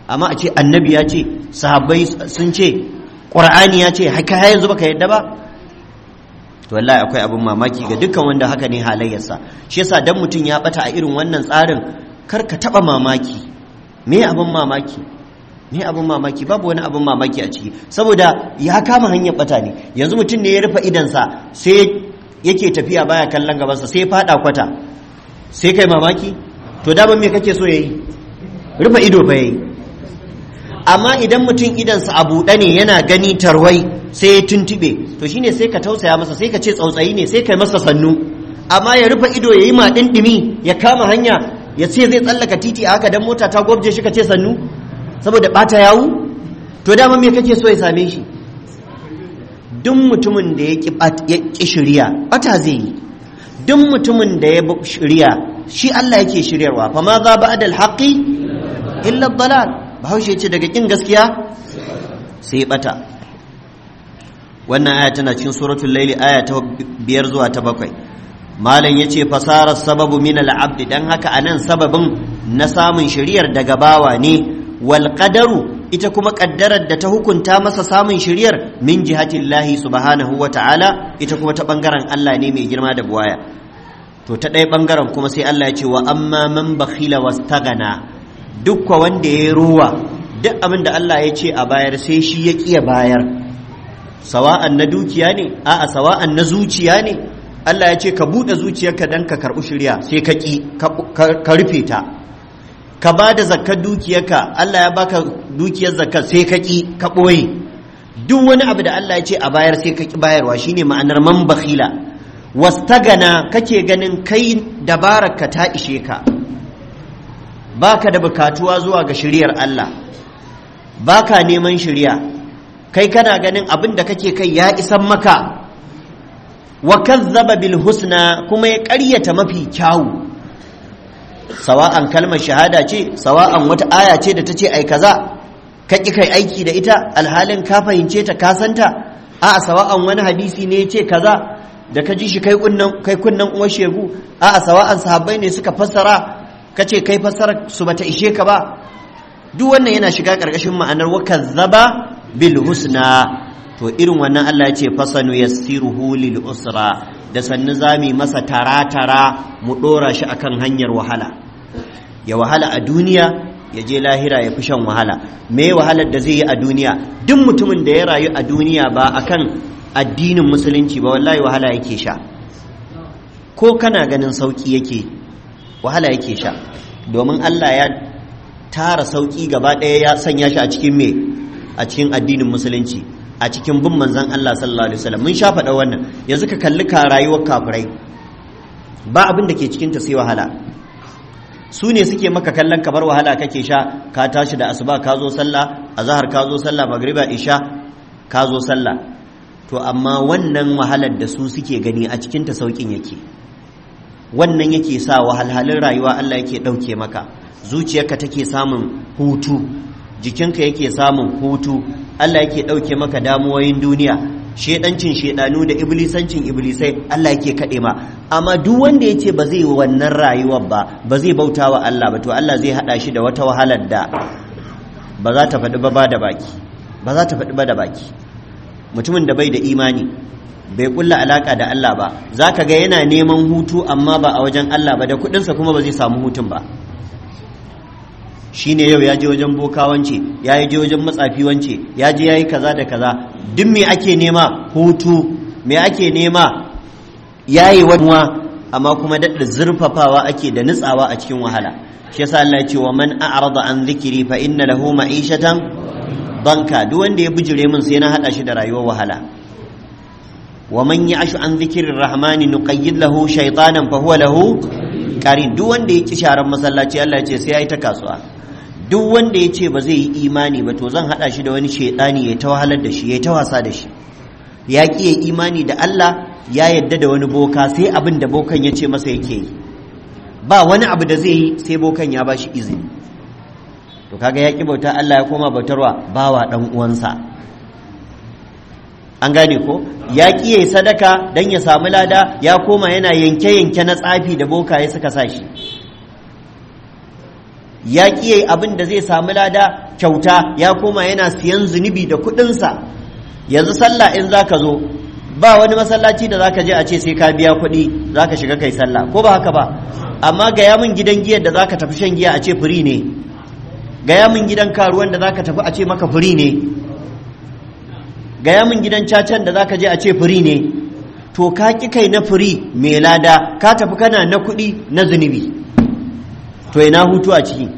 amma a ce annabi ya ce sahabbai sun ce ƙur'ani ya ce haka yanzu baka yadda ba to wallahi akwai abin mamaki ga dukkan wanda haka ne halayyarsa shi yasa dan mutum ya bata a irin wannan tsarin kar ka taba mamaki me abin mamaki me abin mamaki babu wani abin mamaki a ciki saboda ya kama hanyar bata ne yanzu mutum ne ya rufe idansa sai yake tafiya baya kallon gabansa sai ya fada kwata sai kai mamaki to daman me kake so yayi rufe ido fa yayi amma idan mutum idansa a buɗe ne yana gani tarwai sai ya tuntube to shine sai ka tausaya masa sai ka ce tsautsayi ne sai kai masa sannu amma ya rufe ido ya yi ma ɗimi ya kama hanya ya ce zai tsallaka titi a haka dan mota ta gwabje shi ka ce sannu saboda ɓata yawu to dama me kake so ya same shi duk mutumin da ya ƙi shirya ɓata zai yi duk mutumin da ya shirya shi Allah yake shiryarwa fa ma za ba'da al-haqqi illa dalal bahaushe ce daga kin gaskiya sai bata wannan aya tana cikin suratul laili aya ta biyar zuwa ta bakwai malam yace fasara sababu min al-abd dan haka anan sababin na samun shiriyar daga bawa ne wal qadaru ita kuma kaddarar da ta hukunta masa samun shiriyar min jihatillahi subhanahu wa ta'ala ita kuma ta bangaren Allah ne mai girma da buwaya to ta ɗaya bangaren kuma sai Allah ya ce wa amma man bakhila wastagana dukka wanda ya ruwa duk abin da Allah ya ce a bayar sai shi ya ƙiya bayar sawa'an na dukiya ne a'a sawa'an na zuciya ne Allah ya ce ka buɗe zuciyarka don ka karɓi shirya sai ka ƙi ka rufe ta ka ba da zakkar dukiyarka Allah ya baka dukiyar zakkar sai ka ƙi ka ɓoye duk wani abu da Allah ya ce a bayar sai ka ƙi bayarwa shine ma'anar man bakhila wastagana kake ganin kai dabararka ta ishe ka baka da bukatuwa zuwa ga shiriyar Allah baka neman shiriya kai kana ganin abin da kake kai ya isan maka wa kazzaba bil husna kuma ya ƙaryata mafi kyawu sawa'an kalmar shahada ce sawa'an wata aya ce da ta ce ai kaza ka ƙi kai aiki da ita alhalin ka fahimce ta ka santa a sawa'an wani hadisi ne ya ce kaza da ka ji shi kai kunnan kai kunnan uwar shegu a sawa'an sahabbai ne suka fassara ka ce kai fassara su bata ishe ka ba duk wannan yana shiga ƙarƙashin ma'anar wa kazzaba bil husna to irin wannan Allah ya ce fasanu yassiruhu lil usra da sannu zami masa tara-tara mu ɗora shi akan hanyar wahala ya wahala a duniya ya je lahira ya fi shan wahala me wahalar da zai yi a duniya duk mutumin da ya rayu a duniya ba akan addinin musulunci ba wallahi wahala yake sha ko kana ganin sauki yake wahala yake sha domin Allah ya tara sauki gaba ɗaya ya sanya shi a cikin me a cikin addinin musulunci a cikin bin manzan Allah sallallahu alaihi wasallam mun sha faɗa wannan yanzu ka kalli ka rayuwar kafirai ba abin da ke cikin ta sai wahala su ne suke maka kallon kamar wahala kake sha ka tashi da asuba ka zo sallah azhar ka zo sallah magriba isha ka zo sallah to amma wannan wahalar da su suke gani a cikin ta saukin yake wannan yake sa wahalhalun rayuwa Allah yake ɗauke maka zuciyarka take samun hutu jikinka yake samun hutu Allah yake ɗauke maka damuwoyin duniya shedancin shedanu da iblisancin iblisai Allah yake kaɗe ma amma duk wanda ya ce ba zai wannan rayuwar ba ba zai bauta wa Allah ba to Allah zai haɗa shi da wata wahalar da ba za ta faɗi ba da baki ba za ta faɗi ba da baki mutumin da bai da imani bai kulla alaka da Allah ba za ka ga yana neman hutu amma ba a wajen Allah ba da kuɗinsa kuma ba zai samu hutun ba shine yau ya je wajen boka wance ya je wajen matsafi wance ya je ya yi kaza da kaza duk me ake nema hutu me ake nema ya yi wanuwa amma kuma daɗa zurfafawa ake da nutsawa a cikin wahala shi yasa Allah ya ce wa man a'rada an zikiri fa inna lahu ma'ishatan banka duk wanda ya bijire min sai na hada shi da rayuwar wahala wa man ya'shu an zikrir rahmani nuqayyid lahu shaytanan fa huwa lahu qarin duk wanda ya ki sharan masallaci Allah ya ce sai ya yi ta kasuwa duk wanda ya ce ba zai yi imani ba to zan haɗa shi da wani shaidani ya ta wahalar da shi ya ta wasa da shi ya ƙi ya imani da Allah ya yadda da wani boka sai abin da bokan ya ce masa yake yi ba wani abu da zai yi sai bokan ya ba shi izini to kaga ya ƙi bauta Allah ya koma bautarwa bawa ɗan uwansa an gane ko ya ƙi ya yi sadaka don ya samu lada ya koma yana yanke-yanke na tsafi da bokaye suka sa shi ya ƙi abin da zai samu lada kyauta ya koma yana siyan zunubi da kuɗinsa yanzu sallah in za ka zo ba wani masallaci da za ka je a ce sai ka biya kuɗi za ka shiga kai sallah ko ba haka ba amma gaya min gidan giyar da za ka tafi shan giya a ce firi ne gaya min gidan karuwan da za ka tafi a ce maka firi ne gaya min gidan cacan da za ka je a ce firi ne to ka ƙi kai na firi mai lada ka tafi kana na kuɗi na zunubi to ina hutu a ciki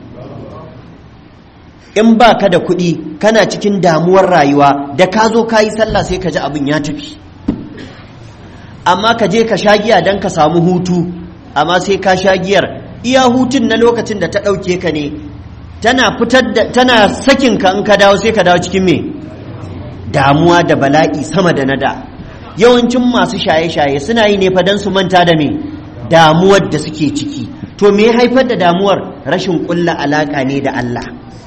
in ba ka da kuɗi kana cikin damuwar rayuwa da ka zo ka yi sallah sai ka ji abin ya tafi amma ka je ka sha giya don ka samu hutu amma sai ka sha giyar iya hutun na lokacin da ta ɗauke ka ne tana fitar da tana sakin ka in ka dawo sai ka dawo cikin me damuwa da bala'i sama da nada yawancin masu shaye-shaye suna yi ne fa don su manta da me damuwar da suke ciki to me haifar da damuwar rashin ƙulla alaƙa ne da Allah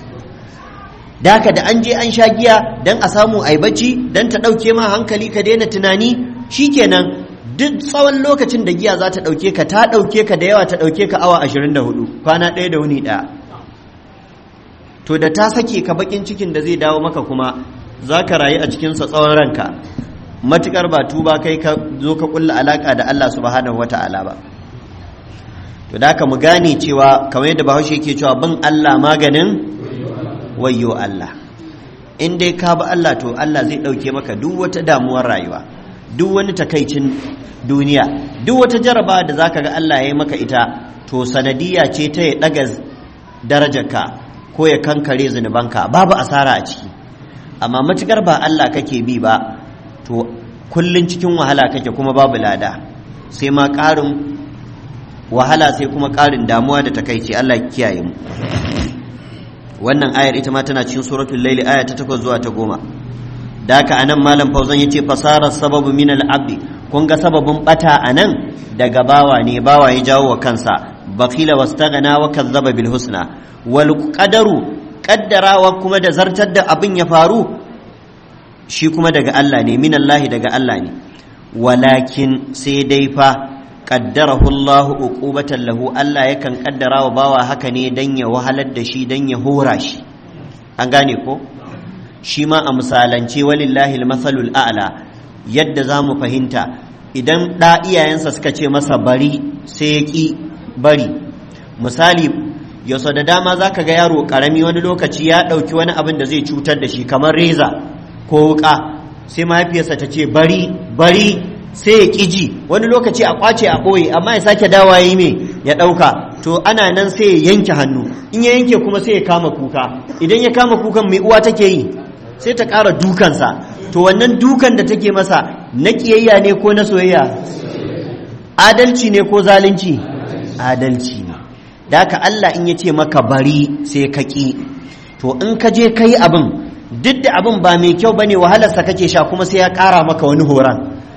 da haka da an je an sha giya don a samu ai bacci don ta ɗauke ma hankali ka daina tunani shikenan duk tsawon lokacin da giya za ta ɗauke ka ta ɗauke ka da yawa ta ɗauke ka awa 24 kwana ɗaya da wuni ɗaya to da ta sake ka bakin cikin da zai dawo maka kuma za ka rayu a cikinsa tsawon ranka matukar ba tuba kai ka zo ka kulla alaka da Allah subhanahu wata'ala ba to da haka mu gane cewa kamar yadda bahaushe yake cewa bin Allah maganin wayyo Allah in dai ka bi Allah to Allah zai ɗauke maka duk wata damuwar rayuwa duk wani takaicin duniya duk wata jaraba da zaka ga Allah ya yi maka ita to sanadiyya ce ta ya ɗaga darajarka ko ya kankare zunubanka babu asara a ciki amma matukar ba Allah kake bi ba to kullun cikin wahala kake kuma babu lada sai ma ƙarin wahala sai kuma ƙarin damuwa da takaici Allah kiyaye mu wannan ayar ita ma tana cikin suratul laili aya ta 8 zuwa ta 10 da haka anan malam fauzan yace fasara sababu min al-abdi kun ga sababin bata anan daga bawa ne bawa ya jawo wa kansa bakila wastaghna wa kazzaba bil husna wal qadaru kaddarawa kuma da zartar da abin ya faru shi kuma daga Allah ne min Allah daga Allah ne walakin sai dai fa qaddarahu Allah uqubatan lahu Allah yakan kaddara wa bawa haka ne dan ya wahalar da shi dan ya hora shi an gane ko shi ma a misalance walillahi almasalul a'la yadda za mu fahimta idan ɗa iyayensa suka ce masa bari sai ya ƙi bari misali yau da dama za ka ga yaro ƙarami wani lokaci ya ɗauki wani abin da zai cutar da shi kamar reza ko wuƙa sai mahaifiyarsa ta ce bari bari sai ya ƙi ji wani lokaci a ƙwace a ɓoye amma ya sake dawa yi me ya ɗauka to ana nan sai ya yanke hannu in ya yanke kuma sai ya kama kuka idan ya kama kukan mai uwa take yi sai ta ƙara dukansa to wannan dukan da take masa na ƙiyayya ne ko na soyayya adalci ne ko zalunci adalci ne da haka Allah in ya ce maka bari sai ka ƙi to in ka je ka yi abin duk da abin ba mai kyau ba ne wahalarsa kake sha kuma sai ya ƙara maka wani horon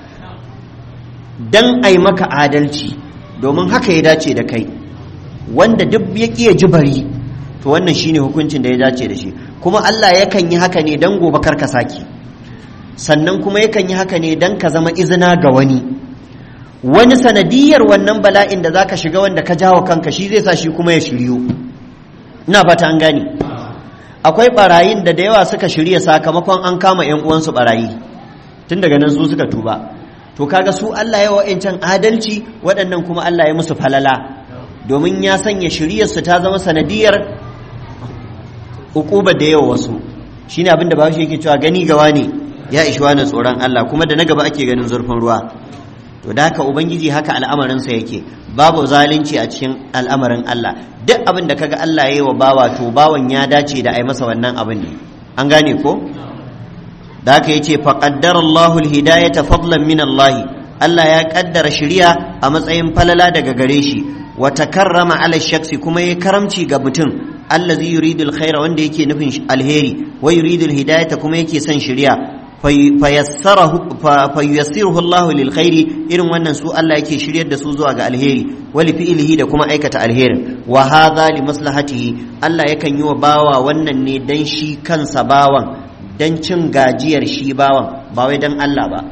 don a yi maka adalci domin haka ya dace da kai wanda duk ya ƙi ya ji bari to wannan shine hukuncin da ya dace da shi kuma Allah yakan yi haka ne don gobe kar ka saki sannan kuma yakan yi haka ne don ka zama izina ga wani wani sanadiyar wannan bala'in da zaka shiga wanda ka jawo kanka shi zai sa shi kuma ya shiryu ina fata an gane akwai barayin da da yawa suka shirya sakamakon an kama yan uwansu barayi tun daga nan su suka tuba to kaga su Allah ya wa'ancan adalci waɗannan kuma Allah ya musu falala domin ya sanya shiryarsu ta zama sanadiyar ukuba da yawa wasu shine abin da bahaushe yake cewa gani gawa ne ya ishi wani tsoron Allah kuma da na gaba ake ganin zurfin ruwa to da haka ubangiji haka al'amarinsa yake babu zalunci a cikin al'amarin Allah duk abin da kaga Allah ya yi wa bawa to bawan ya dace da ai masa wannan abin ne an gane ko da haka yace fa qaddara Allahu al-hidayata fadlan min Allah Allah ya kaddara shari'a a matsayin falala daga gare shi wa takarrama ala shaksi kuma ya karamci ga mutum allazi yuridu alkhaira wanda yake nufin alheri wa yuridu alhidayata kuma yake son shari'a fayassarahu fayassiruhu Allahu lil khairi irin wannan su Allah yake shiryar da su zuwa ga alheri wali fi'lihi da kuma aikata alherin wa hadha li maslahatihi Allah yakan yi wa bawa wannan ne dan shi kansa bawan dan cin gajiyar shi bawan ba wai dan Allah ba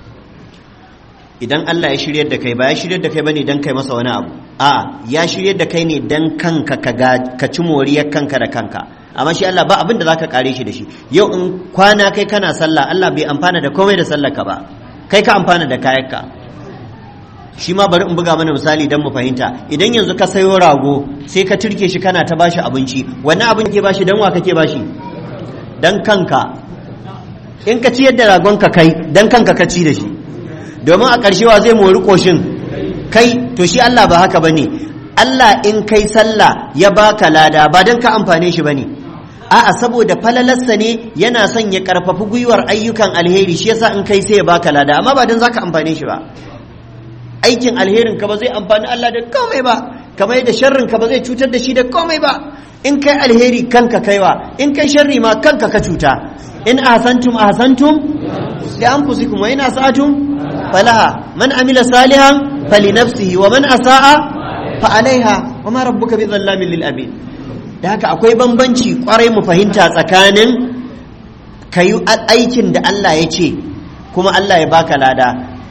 idan Allah ya shiryar da kai ba ya shiryar da kai bane dan kai masa wani abu a ya shiryar da kai ne dan kanka ka ci moriyar kanka da kanka amma shi Allah ba abin da zaka kare shi da shi yau in kwana kai kana sallah Allah bai amfana da komai da sallar ka ba kai ka amfana da kayanka shi ma bari in buga mana misali don mu fahimta idan yanzu ka sayo rago sai ka turke shi kana ta bashi abinci wannan abin ke bashi dan wa kake bashi dan kanka in ka ciyar da ragon ka kai dan kanka ka ci da shi domin a ƙarshe wa zai mori koshin kai to shi Allah ba haka bane Allah in kai sallah ya baka lada ba dan ka amfane shi bane a'a saboda falalarsa ne yana son ya karfafi gwiwar ayyukan alheri shi yasa in kai sai ya baka lada amma ba dan zaka amfane shi ba aikin alherin ka ba zai amfani Allah da komai ba kamar yadda sharrin ka ba zai cutar da shi da komai ba in kai alheri kanka kaiwa in kai sharri ma kanka ka cuta in ahsantum ahsantum li anfusikum wa in asatum falaha man amila salihan falinafsihi wa man asaa fa alaiha wa ma rabbuka bidhallamin lil abid da haka akwai bambanci kwarai mu fahimta tsakanin kayi aikin da Allah ya ce kuma Allah ya baka lada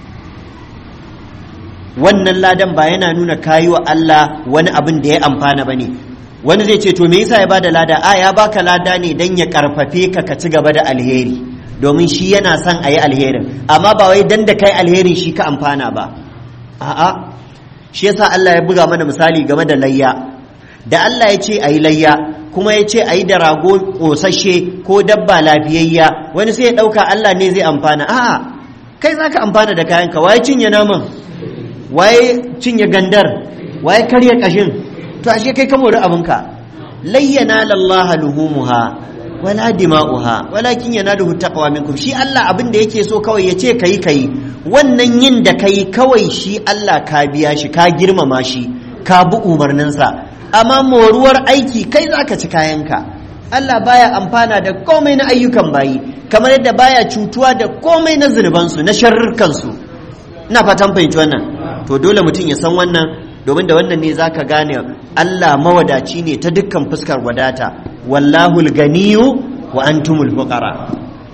wannan ladan ba yana nuna kayi wa Allah wani abin da ya amfana ba ne wani zai ce to me yasa ya bada lada a ya baka lada ne dan ya karfafe ka ka ci gaba da alheri domin shi yana son a yi alherin amma ba wai dan da kai alherin shi ka amfana ba a'a shi yasa Allah ya buga mana misali game da layya da Allah ya ce a yi layya kuma ya ce a yi da rago ƙosashe ko dabba lafiyayya wani sai ya ɗauka Allah ne zai amfana a'a kai za ka amfana da kayanka waye cinye naman waye cinye gandar waye karya kashin to ashe kai ka mori abinka layyana lallaha luhumuha wala dima'uha walakin yanaluhu taqwa minkum shi Allah abin da yake so kawai yace kai kai wannan yin da kai kawai shi Allah ka biya shi ka girmama shi ka bi umarninsa amma moruwar aiki kai zaka ci kayanka Allah baya amfana da komai na ayyukan bayi kamar yadda baya cutuwa da komai na zunubansu na sharrukansu ina fatan fahimci wannan to dole mutum ya san wannan domin da wannan ne zaka gane Allah mawadaci ne ta dukkan fuskar wadata wallahu ganiyu wa antumul fuqara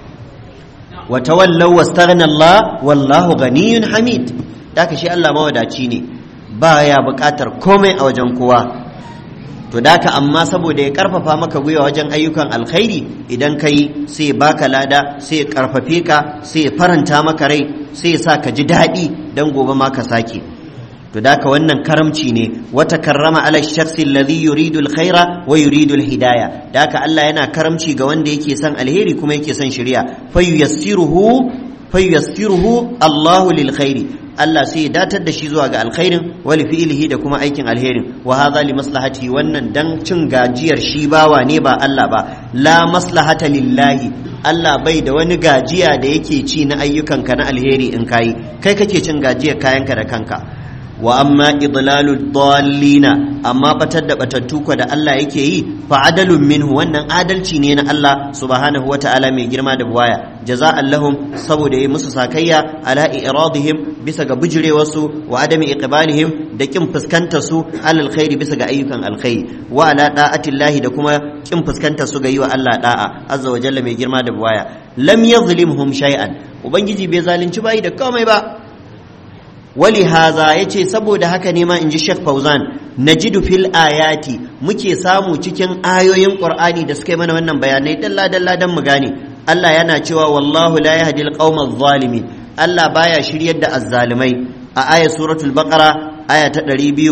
wa tawallaw wastaghna Allah wallahu ganiyun hamid daka shi Allah mawadaci ne baya buƙatar komai a wajen kowa to daka amma saboda ya karfafa maka gwiwa wajen ayyukan alkhairi idan kai sai ya baka lada sai ya karfafe ka sai ya faranta maka rai sai ya sa ka ji daɗi dan gobe ma ka sake to daka wannan karamci ne wata karrama ala shakhsi alladhi yuridu alkhaira wa yuridu alhidaya daka Allah yana karamci ga wanda yake son alheri kuma yake son shari'a fayyassiruhu fayyassiruhu Allahu lil khairi Allah sai ya datar da shi zuwa ga alkhairin wali fi'ilihi da kuma aikin alherin wa hadha li maslahati wannan dan cin gajiyar shi bawa ne ba Allah ba la maslahata lillahi Allah bai da wani gajiya da yake ci na ayyukanka na alheri in kayi kai kake cin gajiyar kayanka da kanka wa amma idlalu dallina amma batar da batattu ko da Allah yake yi fa adalun minhu wannan adalci ne na Allah subhanahu wataala mai girma da buwaya jaza'an lahum saboda yi musu sakayya ala iradihim bisa ga bijirewarsu wa adami iqbalihim da kin fuskantar su alal khairi bisa ga ayyukan alkhairi wa ala da'atillahi da kuma kin fuskantar su ga yi wa Allah da'a azza wa jalla mai girma da buwaya lam yazlimhum shay'an ubangiji bai zalunci bai da komai ba wali haza ya ce saboda haka ne ma in ji Sheikh Fauzan najidu fil ayati muke samu cikin ayoyin Qur'ani da suka yi mana wannan bayanai dalla dalla dan mu gane Allah yana cewa wallahu la yahdi al zalimin Allah baya shiryar da azzalimai a aya suratul baqara aya ta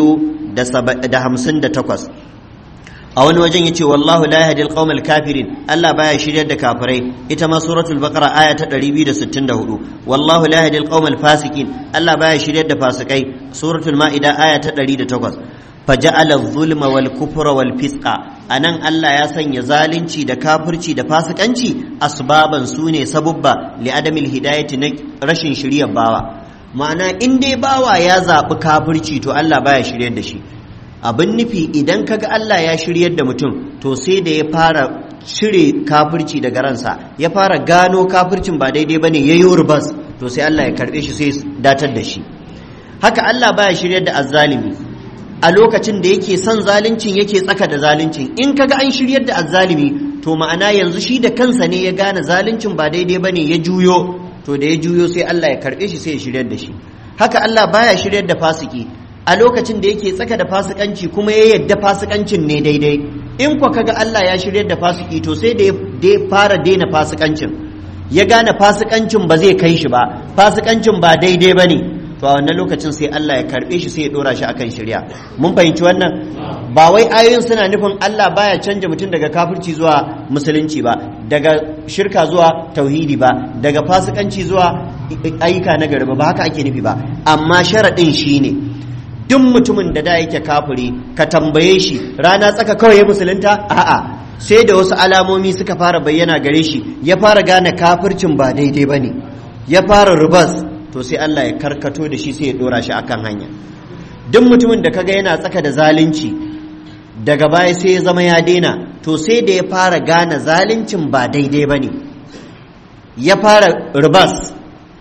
258 a wani wajen yace wallahu la yahdi al kafirin Allah baya shiryar da kafirai ita ma suratul baqara aya ta 264 wallahu la yahdi al fasikin Allah baya shiryar da fasikai suratul maida aya ta 108 faja'ala adh-dhulma wal kufra wal fisqa anan Allah ya sanya zalunci da kafirci da fasikanci asbaban sune sabubba li adamil hidayati na rashin shiryar bawa ma'ana in dai bawa ya zaɓi kafirci to Allah baya shiryar da shi abin nufi idan kaga Allah ya shiryar da mutum to sai da ya fara cire kafirci daga ransa ya fara gano kafircin ba daidai bane ya yi rubas to sai Allah ya karbe shi sai datar da shi haka Allah baya shiryar da azzalimi a lokacin da yake son zaluncin yake tsaka da zaluncin in kaga an shiryar da azzalimi to ma'ana yanzu shi da kansa ne ya gane zaluncin ba daidai bane ya juyo to da ya juyo sai Allah ya karbe shi sai ya shiryar da shi haka Allah baya shiryar da fasiki a lokacin da yake tsaka da fasikanci kuma ya yadda fasikancin ne daidai in kwa kaga Allah ya shirya da fasiki to sai da ya fara daina fasikancin ya gane fasikancin ba zai kai shi ba fasikancin ba daidai ba ne to a wannan lokacin sai Allah ya karbe shi sai ya dora shi akan shirya mun fahimci wannan ba wai ayoyin suna nufin Allah baya canja mutum daga kafirci zuwa musulunci ba daga shirka zuwa tauhidi ba daga fasikanci zuwa ayyuka na gari ba ba haka ake nufi ba amma sharaɗin shine duk mutumin da da yake kafiri ka tambaye shi rana tsaka kawai ya musulunta a'a sai da wasu alamomi suka fara bayyana gare shi ya fara gane kafircin ba daidai ba ne ya fara rubas to sai Allah ya karkato da shi sai ya dora shi akan hanya duk mutumin da kaga yana tsaka da zalunci daga baya sai ya zama ya daina to sai da ya fara gane zaluncin ba daidai ba ne ya fara rubas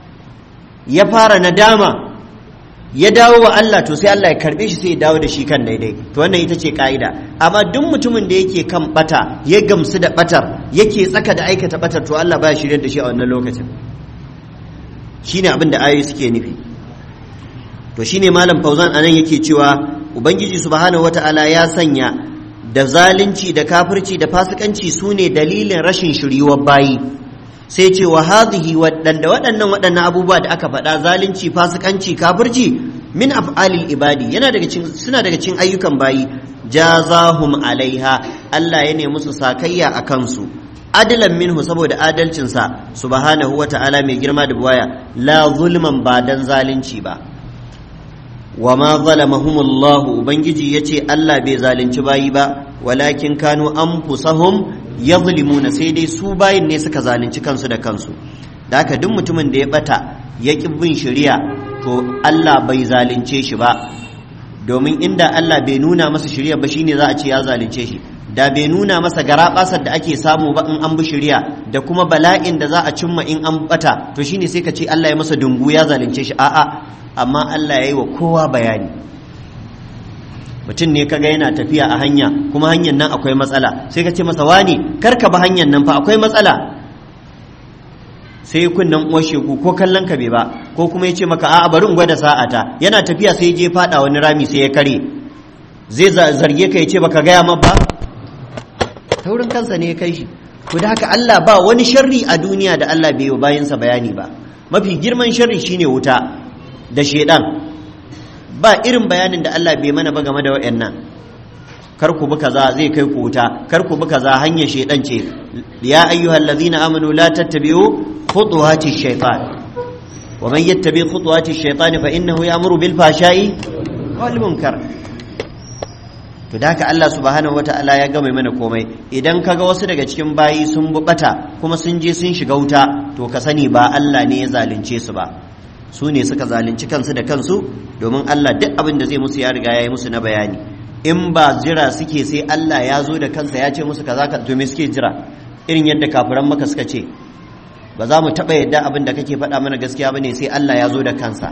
ya fara nadama ya dawo wa Allah to sai Allah ya karbe shi sai ya dawo da shi kan daidai to wannan ita ce ka'ida amma duk mutumin da yake kan bata ya gamsu da batar yake tsaka da aikata batar to Allah baya shirye da shi a wannan lokacin shine abin da ayoyi suke nufi to shine malam Fauzan anan yake cewa ubangiji subhanahu wata'ala ya sanya da zalunci da kafirci da fasikanci sune dalilin rashin shiryuwar bayi sai ce wa hadhihi waɗanda waɗannan waɗannan abubuwa da aka faɗa zalunci fasikanci kafirci min af'alil ibadi yana daga cikin suna daga cikin ayyukan bayi jazahum alaiha Allah ya nemi musu sakayya a kansu adalan minhu saboda adalcinsa subhanahu wa ta'ala mai girma da buwaya la zulman ba dan zalunci ba wa ma zalamahumullahu ubangiji yace Allah bai zalunci bayi ba walakin kanu anfusahum yazlimuna sai dai su bayin ne suka zalunci kansu da kansu da haka duk mutumin da ya bata ya ki bin shari'a to Allah bai zalunce shi ba domin inda Allah bai nuna masa shari'a ba shine za a ce ya zalunce shi da bai nuna masa garabasar da ake samu ba in an bi shari'a da kuma bala'in da za a cimma in an bata to shine sai ka ce Allah ya masa dungu ya zalunce shi a'a amma Allah ya yi wa kowa bayani mutum ne kaga yana tafiya a hanya kuma hanyar nan akwai matsala sai ka ce masa wani karka ba hanyar nan fa akwai matsala sai kunnan uwar shegu ko kallon ka bai ba ko kuma ya ce maka a'a bari in gwada sa'ata yana tafiya sai je fada wani rami sai ya kare zai zarge ka ya ce baka gaya ma ba taurin kansa ne ya kai shi to da haka Allah ba wani sharri a duniya da Allah bai yi wa bayansa bayani ba mafi girman sharri shine wuta da shedan ba irin bayanin da Allah bai mana ba game da waɗannan kar ku bi kaza zai kai ku wuta kar ku bi kaza hanyar shedan ce ya ayyuhal ladzina amanu la tattabi'u khutuwati shaytan wa man yattabi khutuwati shaytan fa innahu ya'muru bil fahsha'i wal munkar to da haka Allah subhanahu wata'ala ya gama mana komai idan kaga wasu daga cikin bayi sun bubata kuma sun je sun shiga wuta to ka sani ba Allah ne ya zalunce su ba su ne suka zalunci kansu da kansu domin Allah duk abin da zai musu ya riga ya yi musu na bayani in ba jira suke sai Allah ya zo da kansa ya ce musu kaza ka to me suke jira irin yadda kafiran maka suka ce ba za mu taɓa yadda abin da kake faɗa mana gaskiya bane sai Allah ya zo da kansa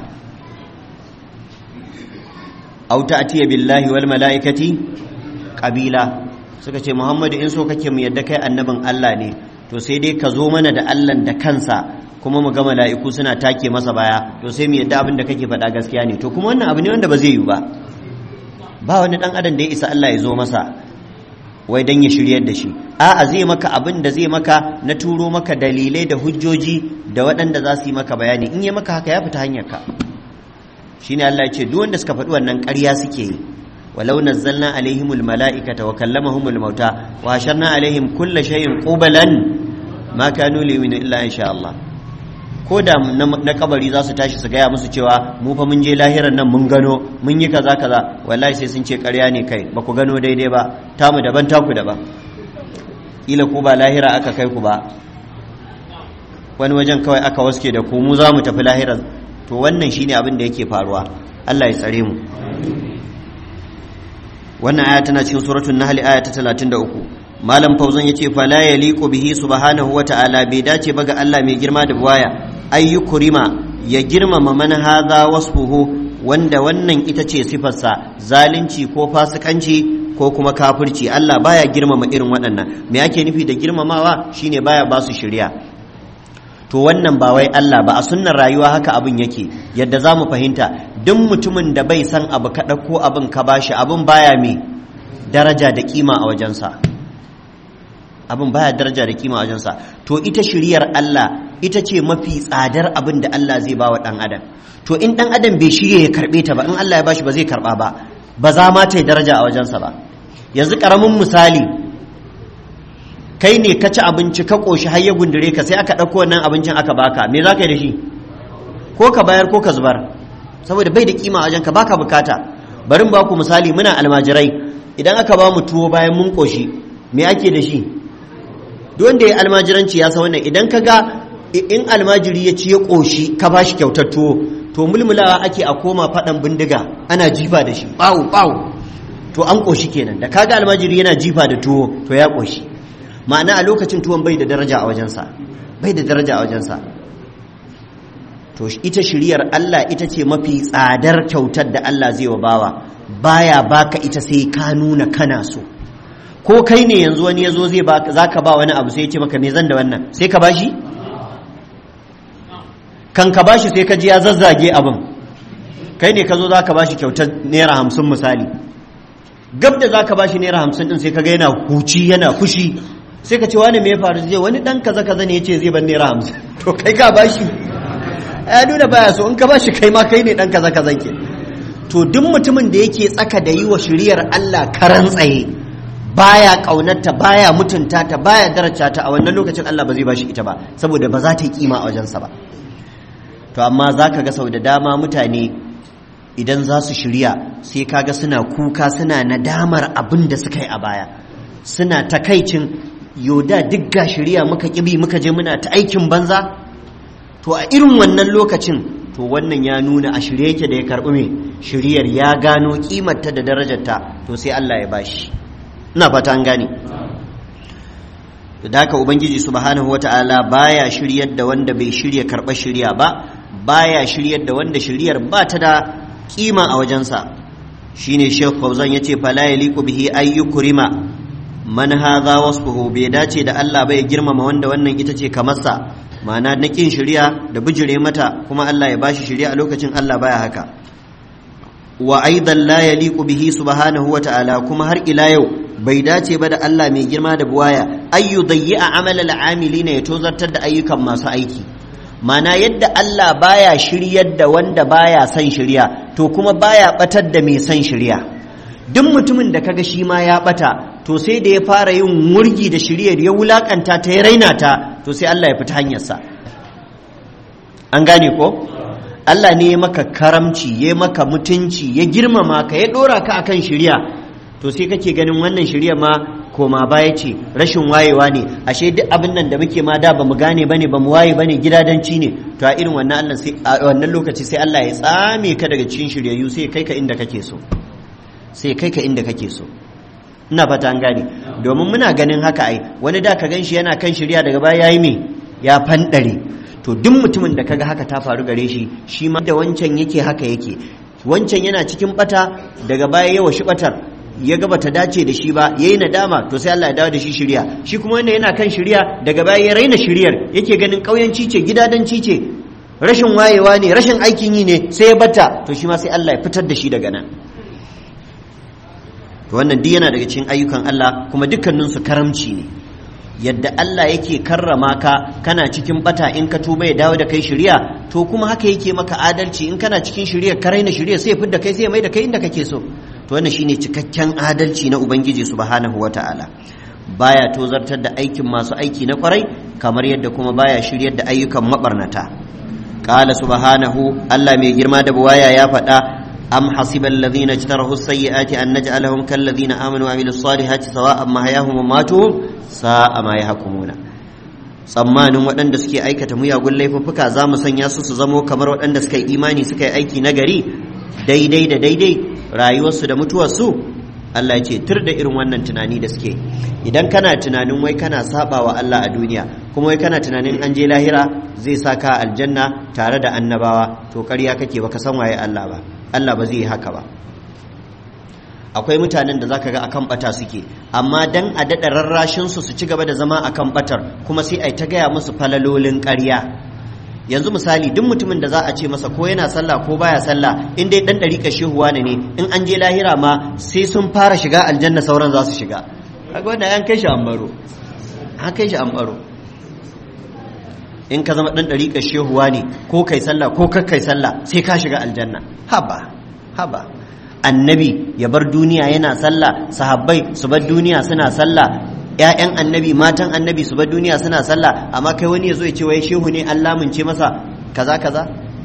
aw ta'tiya billahi wal mala'ikati qabila suka ce Muhammadu in so kake mu yadda kai annabin Allah ne to sai dai ka zo mana da Allah da kansa kuma mu ga mala'iku suna take masa baya to sai mu yadda abin da kake faɗa gaskiya ne to kuma wannan abu ne wanda ba zai yi ba ba wani dan adam da ya isa Allah ya zo masa wai dan ya shiryar da shi a'a zai maka abin da zai maka na turo maka dalilai da hujjoji da waɗanda za su yi maka bayani in yi maka haka ya fita hanyar ka shine Allah ya ce duk wanda suka faɗi wannan ƙarya suke yi walau nazzalna alaihimul mala'ikata wa kallamahumul mauta wa hasharna alaihim kulla shay'in qubalan ma kanu liyuminu illa insha Allah ko da na kabari za su tashi su gaya musu cewa mu fa mun je lahiran nan mun gano mun yi kaza kaza wallahi sai sun ce ƙarya ne kai ba ku gano daidai ba tamu daban taku daban ila ku ba lahira aka kai ku ba wani wajen kawai aka waske da ku mu za mu tafi lahiran to wannan shine abin da yake faruwa Allah ya tsare mu wannan aya tana cikin suratul nahl aya ta 33 malam fauzan yace fa la yaliqu bihi subhanahu wa ta'ala bai dace ba ga Allah mai girma da buwaya ayyukurima ya girmama man hadha wasfuhu wanda wannan ita ce sifarsa zalunci ko fasikanci ko kuma kafirci Allah baya girmama irin waɗannan me ake nufi da girmamawa shine baya ba su shirya to wannan ba wai Allah ba a sunnar rayuwa haka abin yake yadda za mu fahimta duk mutumin da bai san abu ka ɗauko abin ka bashi abin baya me daraja da kima a wajensa abin baya daraja da kima a wajensa to ita shiriyar Allah ita ce mafi tsadar abin da Allah zai ba wa ɗan adam to in ɗan adam bai shirye ya karɓe ta ba in Allah ya bashi ba zai karɓa ba ba za ma ta yi daraja a wajensa ba yanzu ƙaramin misali kai ne ka ci abinci ka ƙoshi har ya gundure ka sai aka ɗauko wannan abincin aka baka me za ka yi da shi ko ka bayar ko ka zubar saboda bai da kima a wajenka baka bukata barin ba ku misali muna almajirai idan aka ba mu tuwo bayan mun ƙoshi me ake da shi duk wanda ya almajiranci ya san wannan idan ka ga in almajiri ya ci ya ƙoshi ka ba shi kyautar tuwo to mulmulawa ake a koma faɗan bindiga ana jifa da shi ɓawu ɓawu to an ƙoshi kenan da kaga almajiri yana jifa da tuwo to ya ƙoshi ma'ana a lokacin tuwon bai da daraja a wajensa bai da daraja a wajensa to ita shiriyar Allah ita ce mafi tsadar kyautar da Allah zai wa bawa baya baka ita sai ka nuna kana so ko kai ne yanzu wani ya zo zai zaka ba wani abu sai ya ce maka me zan da wannan sai ka bashi kan ka bashi sai ka ji ya zazzage abin kai ne ka zo za ka bashi kyautar naira hamsin misali gab da za ka bashi naira hamsin din sai ka ga yana huci yana fushi sai ka ce wani me ya faru zai wani dan kaza kaza ne ya ce zai ban naira hamsin to kai ka bashi ya nuna baya so in ka bashi kai ma kai ne dan kaza kaza ke to duk mutumin da yake tsaka da yi wa shiriyar Allah karan tsaye baya kaunarta baya mutunta ta baya daraja ta a wannan lokacin Allah ba zai bashi ita ba saboda ba za ta yi kima a wajensa ba to amma za ka ga sau da dama mutane idan za su shirya sai kaga suna kuka suna nadamar abin da suka yi a baya suna takaicin yoda duk ga shirya muka kibi muka je muna ta aikin banza to a irin wannan lokacin to wannan ya nuna a shirye yake da ya karɓi mai shiryar ya gano kimarta da darajarta to sai Allah ya bashi ina fata an gane da haka ubangiji subhanahu wata'ala baya shiryar da wanda bai shirya karɓar shirya ba baya shiryar da wanda shiryar ba ta da kima a wajensa shine Sheikh Fauzan yace fala yaliqu bihi ay yukrima man hadha wasfuhu bai dace da Allah bai girmama wanda wannan ita ce kamar sa ma'ana na kin shirya da bijire mata kuma Allah ya bashi shirya a lokacin Allah baya haka wa aidan la yaliqu bihi subhanahu wa ta'ala kuma har ila yau bai dace ba da Allah mai girma da buwaya ayyu dayyi'a amal al-amilina ya tozartar da ayyukan masu aiki mana yadda Allah baya shiryar da wanda baya son shirya to kuma baya batar da mai son shirya duk mutumin da kaga shi ma ya bata to sai da ya fara yin wurgi da shiryar ya wulakanta ta ya raina ta to sai Allah ya fita hanyarsa an gane ko Allah ne ya maka karamci ya maka mutunci ya girmama ka ya dora ka akan shirya to sai kake ganin wannan shirya ma koma baya ce rashin wayewa ne ashe duk abin nan da muke ma da bamu gane bane bamu waye bane gidadanci ne to a irin wannan Allah sai a wannan lokaci sai Allah ya tsame ka daga cikin shiryayyu sai kai ka inda kake so sai kai ka inda kake so ina fata an gane domin muna ganin haka ai wani da ka ganshi yana kan shirya daga baya yayi me ya fandare to duk mutumin da kaga haka ta faru gare shi shi ma da wancan yake haka yake wancan yana cikin bata daga baya yawa shi batar ya ga bata dace da shi ba yayi nadama to sai Allah ya dawo da shi shirya shi kuma wanda yana kan shirya daga baya ya raina shiryar yake ganin kauyanci ce gidadanci ce rashin wayewa ne rashin aikin yi ne sai ya bata to shi ma sai Allah ya fitar da shi daga nan to wannan duk yana daga cikin ayyukan Allah kuma dukkanin su karamci ne yadda Allah yake karrama ka kana cikin bata in ka tuba ya dawo da kai shirya to kuma haka yake maka adalci in kana cikin shirya ka raina shirya sai ya fidda kai sai ya mai da kai inda kake so to wannan shine cikakken adalci na ubangiji subhanahu wataala baya tozartar da aikin masu aiki na kwarai kamar yadda kuma baya shiryar da ayyukan mabarnata qala subhanahu Allah mai girma da buwaya ya faɗa am hasiba alladhina ijtarahu as-sayyi'ati an naj'alahum kal ladhina amanu wa amilus salihati sawa'an mahyahum wa matuhum sa'a ma yahkumuna tsammanin waɗanda suke aikata muyagun laifuffuka za mu sanya su su zamo kamar waɗanda suka yi imani suka yi aiki na gari daidai da daidai rayuwarsu da mutuwarsu Allah ce tur da irin wannan tunani da suke idan kana tunanin wai kana saba wa Allah a duniya kuma wai kana tunanin an je lahira zai sa ka aljanna tare da annabawa to ƙarya kake baka san waye Allah ba Allah ba zai yi haka ba akwai mutanen da zaka ga akan bata suke amma dan a daɗa rarrashin su su ci gaba da zama akan batar kuma sai ai ta gaya musu falalolin ƙarya yanzu misali duk mutumin da za a ce masa ko yana sallah ko baya sallah in dai dan dariƙa shehuwa ne in an je lahira ma sai sun fara shiga aljanna sauran za su shiga kaga wannan an kai shi an baro an kai shi an baro in ka zama dan dariƙa shehuwa ne ko kai sallah ko kar kai sallah sai ka shiga aljanna haba haba annabi ya bar duniya yana sallah sahabbai su bar duniya suna sallah ‘ya'yan annabi matan annabi su bar duniya suna sallah amma kai wani ya zo ya ce wai shehu ne an lamunce masa kaza kaza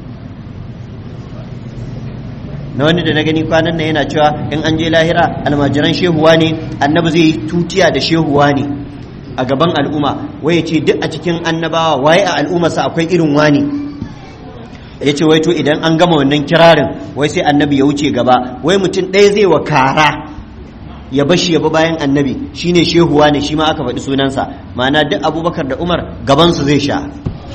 na wani da na gani kwanan nan yana cewa in an je lahira almajiran shehuwa ne annabi zai yi tutiya da shehuwa ne a gaban al'umma wai ya ce duk a cikin annabawa waye a al'ummarsa akwai irin wani ya ce wai to idan an gama wannan kirarin wai sai annabi ya wuce gaba wai mutum ɗaya zai wa kara ya bashi ya bi bayan annabi shine shehuwa ne shi ma aka faɗi sunansa ma'ana duk abubakar da umar gabansu zai sha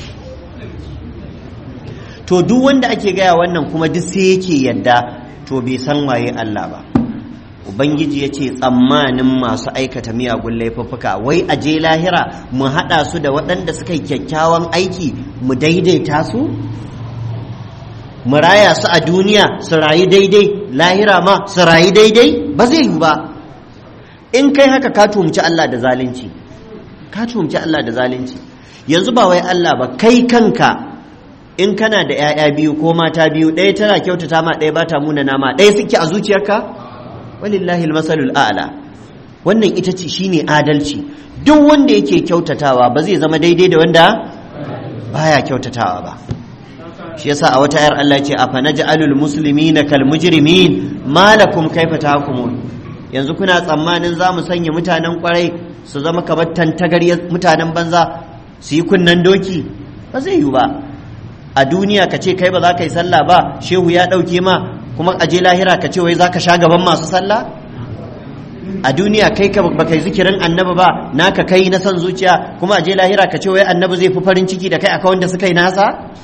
to duk wanda ake gaya wannan kuma duk sai yake yadda to bai san waye Allah ba ubangiji ya ce tsammanin masu aikata miyagun laifuffuka wai a je lahira mu haɗa su da waɗanda suka yi kyakkyawan aiki mu daidaita su mu raya su a duniya su rayu daidai lahira ma su rayu daidai ba zai yi ba in kai haka ka tumci Allah da zalunci ka tumci Allah da zalunci yanzu ba wai Allah ba kai kanka in kana da 'ya'ya biyu ko mata biyu ɗaya tana kyautata ma ɗaya ba ta muna nama ɗaya suke a zuciyarka walillahi almasalul a'la wannan ita ce shine adalci duk wanda yake kyautatawa ba zai zama daidai da wanda baya kyautatawa ba shi yasa a wata ayar Allah ce afa naj'alul muslimina kal mujrimin malakum kaifa tahkumun yanzu kuna tsammanin za mu sanya mutanen kwarai su zama kamar tantagariyar mutanen banza su yi kunnen doki ba zai yi ba a duniya ka ce kai ba za ka yi sallah ba shehu ya ɗauke ma kuma a je lahira ka ce wai za ka sha gaban masu sallah a duniya kai ka ba kai zikirin annabi ba naka kai na son zuciya kuma a je lahira ka ce wai annabi zai fi farin ciki da kai akan wanda suka yi nasa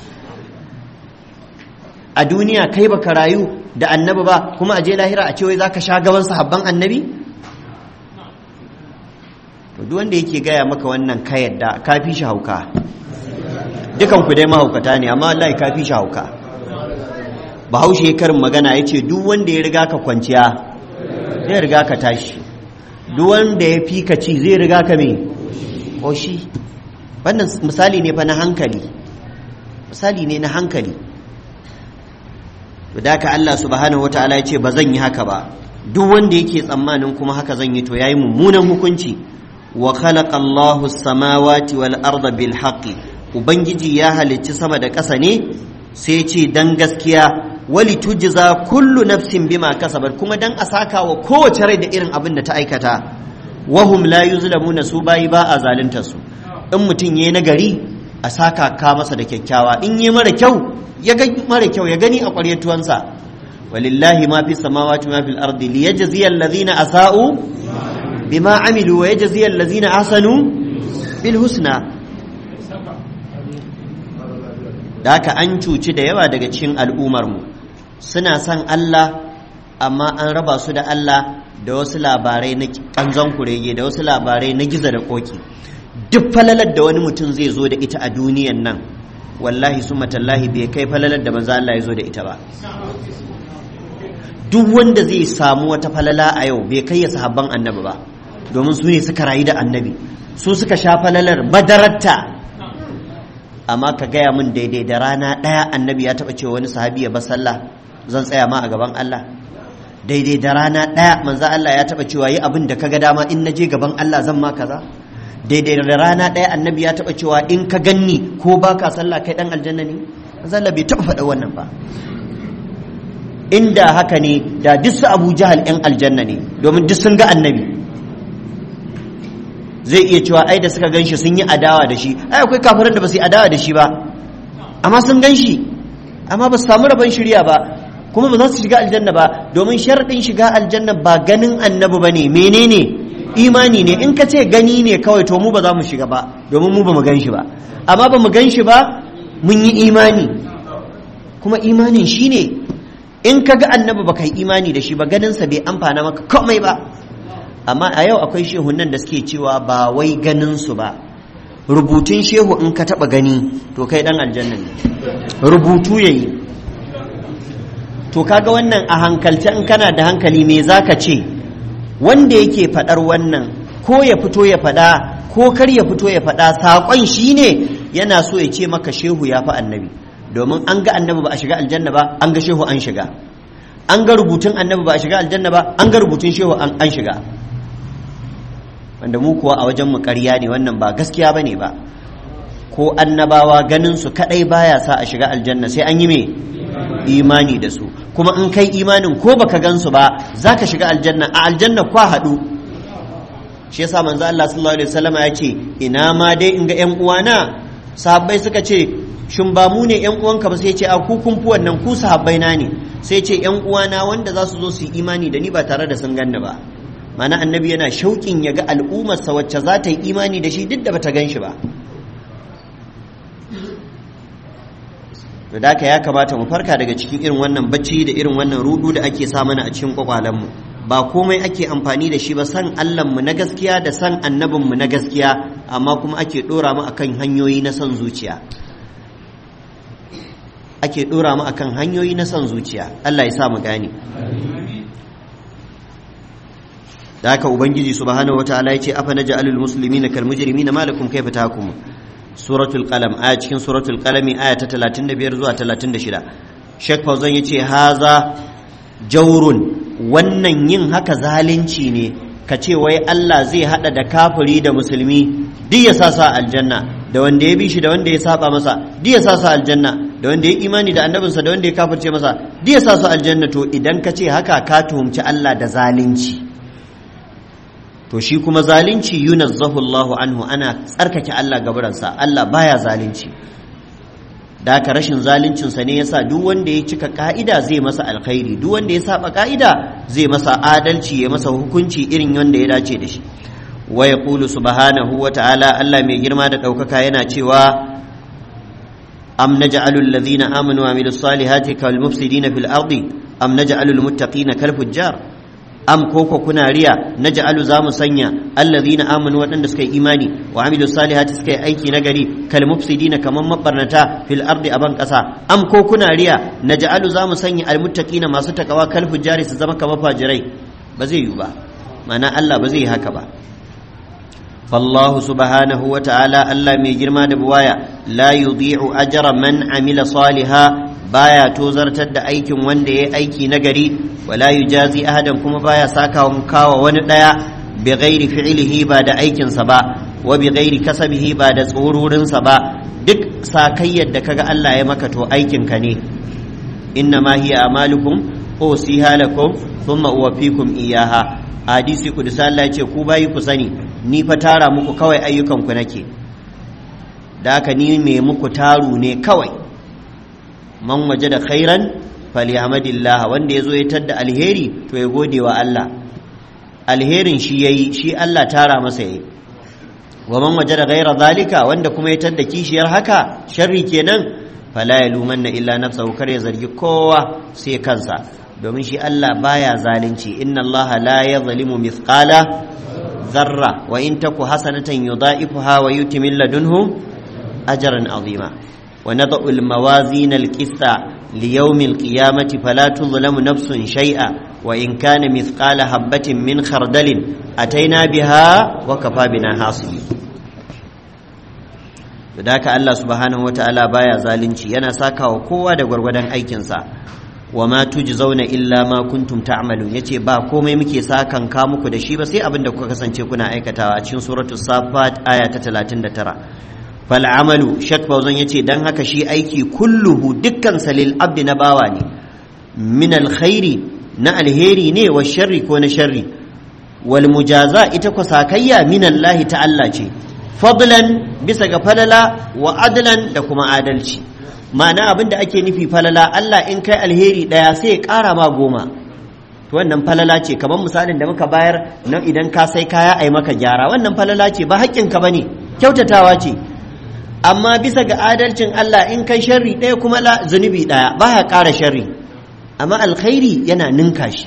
a duniya kai baka rayu da annabi ba kuma a je lahira a ce wai zaka sha gaban sahabban annabi to duk wanda yake gaya maka wannan ka yadda ka fi shi hauka dukan ku dai mahaukata ne amma wallahi ka fi shi hauka bahaushe karin magana ya ce duk wanda ya riga ka kwanciya zai riga ka tashi duk wanda ya fi ka ci zai riga ka me koshi wannan misali ne fa na hankali misali ne na hankali da ka Allah subhanahu wataala ya ce ba zan yi haka ba duk wanda yake tsammanin kuma haka zan yi to yayi mummunan hukunci wa khalaqa Allahu samawati wal arda bil haqqi ubangiji ya halicci sama da ƙasa ne sai ce dan gaskiya wali tujza kullu nafsin bima kasabat kuma dan a saka wa kowace rai da irin abin da ta aikata wahum la yuzlamuna su bayi ba a zalunta su in mutum yayi nagari a saka ka masa da kyakkyawa in yi mara kyau ya ga mara kyau ya gani a ƙwaryar tuwansa walillahi ma fi samawati ma fil ardi liyajziya allazina asa'u bima amilu wa yajziya allazina ahsanu bil husna da haka an cuci da yawa daga cikin al'ummar mu suna son Allah amma an raba su da Allah da wasu labarai na kanzon kurege da wasu labarai na giza da koki duk falalar da wani mutum zai zo da ita a duniyan nan wallahi su matallahi bai kai falalar da manzo Allah ya zo da ita ba duk wanda zai samu wata falala a yau bai kai ya sahabban annabi ba domin su ne suka rayu da annabi su suka sha falalar badaratta amma ka gaya min daidai da rana ɗaya annabi ya taɓa cewa wani sahabi ya bar sallah zan tsaya ma a gaban Allah daidai da rana ɗaya manzo Allah ya taɓa cewa yi abin da kaga dama in naje gaban Allah zan ma kaza daidai da rana ɗaya annabi ya taɓa cewa in ka ganni ko ba ka sallah kai ɗan aljanna ne zalla bai taɓa faɗa wannan ba inda haka ne da duk su abu jahal ɗan aljanna ne domin duk sun ga annabi zai iya cewa ai da suka gan shi sun yi adawa da shi ai akwai kafiran da ba su yi adawa da shi ba amma sun gan shi amma ba su samu rabon shirya ba kuma ba za su shiga aljanna ba domin sharaɗin shiga aljanna ba ganin annabi ba ne menene imani ne in ka ce gani ne kawai to mu ba za mu shiga ba domin mu ba mu gan shi ba amma ba mu gan shi ba mun yi imani kuma imanin shi ne in ka ga annabi baka yi imani da shi ba ganinsa bai amfana maka komai ba amma a yau akwai shehunan da suke cewa ba wai ganinsu ba rubutun shehu in ka taba gani to kai dan aljanna ne rubutu yayi to kaga wannan a hankalce in kana da hankali me zaka ce wanda yake fadar wannan ko ya fito ya fada ko kar ya fito ya fada sakon shine yana so ya ce maka shehu ya fi annabi domin an ga annabi ba a shiga aljanna ba an ga shehu an shiga an ga rubutun annabi ba a shiga aljanna ba an ga rubutun shehu an shiga wanda mu kuwa a wajen mu ƙarya ne wannan ba gaskiya bane ba ko annabawa ganin su kadai baya sa a shiga aljanna sai an yi me imani da su kuma in kai imanin ko baka gan su ba zaka shiga aljanna a aljanna kwa haɗu shi yasa manzo Allah sallallahu alaihi wasallam ya ce ina ma dai in ga ƴan uwana sahabbai suka ce shin ba mu ne ƴan uwanka ba sai ce a ku kun fi wannan ku sahabbai na ne sai ce ƴan uwana wanda za su zo su yi imani da ni ba tare da sun ganni ba mana annabi yana shauƙin ya ga al'ummarsa wacce za ta yi imani da shi duk da bata gan shi ba da haka ya kamata mu farka daga cikin irin wannan bacci da irin wannan rudu da ake sa mana a cikin kwakwalenmu ba komai ake amfani da shi ba san mu na gaskiya da san annabinmu na gaskiya amma kuma ake ɗora mu akan hanyoyi na son zuciya ake ɗora mu akan hanyoyi na son zuciya Allah ya sa mu gane da haka ubangiji subhanahu wataala ya ce afa naj'alul muslimina kal mujrimina malakum kayfa tahkum suratul qalam aya cikin suratul qalami aya ta 35 zuwa 36 Sheikh Fauzan yace haza jaurun wannan yin haka zalunci ne ka ce wai Allah zai hada da kafiri da musulmi duk ya sa sa aljanna da wanda ya bi shi da wanda ya saba masa duk ya sa sa aljanna da wanda ya imani da annabinsa da wanda ya kafirce masa duk ya sa su aljanna to idan ka ce haka ka tuhumci Allah da zalunci to shi kuma zalunci yunazzahu Allahu anhu ana tsarkake Allah gaburansa Allah baya zalunci da haka rashin zaluncinsa ne yasa duk wanda ya cika ka'ida zai masa alkhairi duk wanda ya saba ka'ida zai masa adalci ya masa hukunci irin wanda ya dace da shi wa yaqulu subhanahu wa ta'ala Allah mai girma da ɗaukaka yana cewa am naj'alu alladhina amanu wa amilus salihati kal mufsidina fil ardi am naj'alu al muttaqina kal fujjar am koko kuna riya na ja'alu za mu sanya allazina amanu waɗanda suka yi imani wa amilu salihati suka yi aiki na gari kal mufsidina kaman mabarnata fil ardi aban ƙasa am ko kuna riya na ja'alu za mu sanya almuttaqina masu takawa kal fujjari su zama kamar fajirai ba zai yi ba ma'ana Allah ba zai yi haka ba فالله سبحانه وتعالى الله مي جرما دبوايا لا يضيع أجر من عمل صالحا baya tozartar da aikin wanda ya aiki nagari wala yujazi ahadan kuma baya saka kawa wani daya bi ghairi fi'lihi ba da aikinsa ba wa bi ghairi kasabihi ba da tsororinsa ba duk sakayyar da kaga Allah ya maka to aikinka ne inna ma hiya amalukum usiha lakum thumma uwaffikum iyaha hadisi kudusi Allah ya ce ku bayi ku sani ni fa tara muku kawai ayyukanku nake da haka ni me muku taru ne kawai man waje da khairan falyamadillah wanda ya zo ya tadda alheri to ya gode wa Allah alherin shi yayi shi Allah tara masa yayi wa man waje da ghaira zalika wanda kuma ya tadda kishiyar haka sharri kenan fala yalumanna illa nafsahu kar ya zargi kowa sai kansa domin shi Allah baya zalunci inna Allah la yadhlimu mithqala dharra wa in taku hasanatan yudha'ifuha wa yuti min ladunhu ajran azima wa nad'u al mawazin al qista li yawm al qiyamati fala tuzlamu nafsun shay'a wa in kana mithqala habatin min khardalin ataina biha wa kafa bina hasibi da haka Allah subhanahu wataala baya zalunci yana sakawa kowa da gwargwadon aikinsa wa ma tujzauna illa ma kuntum ta'malun yace ba komai muke sakan ka muku da shi ba sai abin da kuka kasance kuna aikatawa a cikin suratul safat aya ta 39 fal amalu shak fauzan yace dan haka shi aiki kulluhu dukkan salil abdi na bawa ne min alkhairi na alheri ne wa sharri ko na sharri wal mujaza ita ko sakayya min Allah ta'ala ce fadlan bisa ga falala wa adlan da kuma adalci ma'ana abin da ake nufi falala Allah in kai alheri ɗaya sai ya ƙara ma goma to wannan falala ce kamar misalin da muka bayar nan idan ka sai kaya ai maka gyara wannan falala ce ba haƙƙinka ba ne kyautatawa ce amma bisa ga adalcin Allah in kai sharri ɗaya kuma la zunubi ɗaya ba ya ƙara sharri amma alkhairi yana ninka shi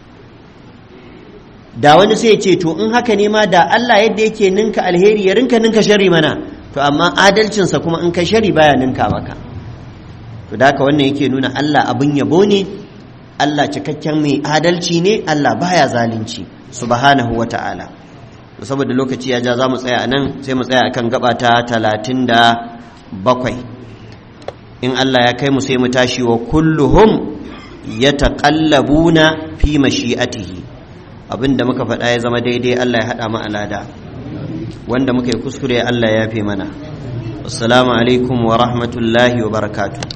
da wani sai ce to in haka ne ma da Allah yadda yake ninka alheri ya rinka ninka shari mana to amma adalcinsa kuma in ka shari baya ninka maka to da haka wannan yake nuna Allah abin yabo ne Allah cikakken mai adalci ne Allah baya zalunci subhanahu wa ta'ala to saboda lokaci ya ja za mu tsaya a nan sai mu tsaya akan gaba ta talatin da bakwai in Allah ya kai mu sai mu tashi wa kulluhum yataqallabuna fi mashi'atihi abinda muka faɗa ya zama daidai Allah ya haɗa mu alada wanda muka yi kuskure Allah ya yafe mana assalamu alaikum wa rahmatullahi wa barakatuh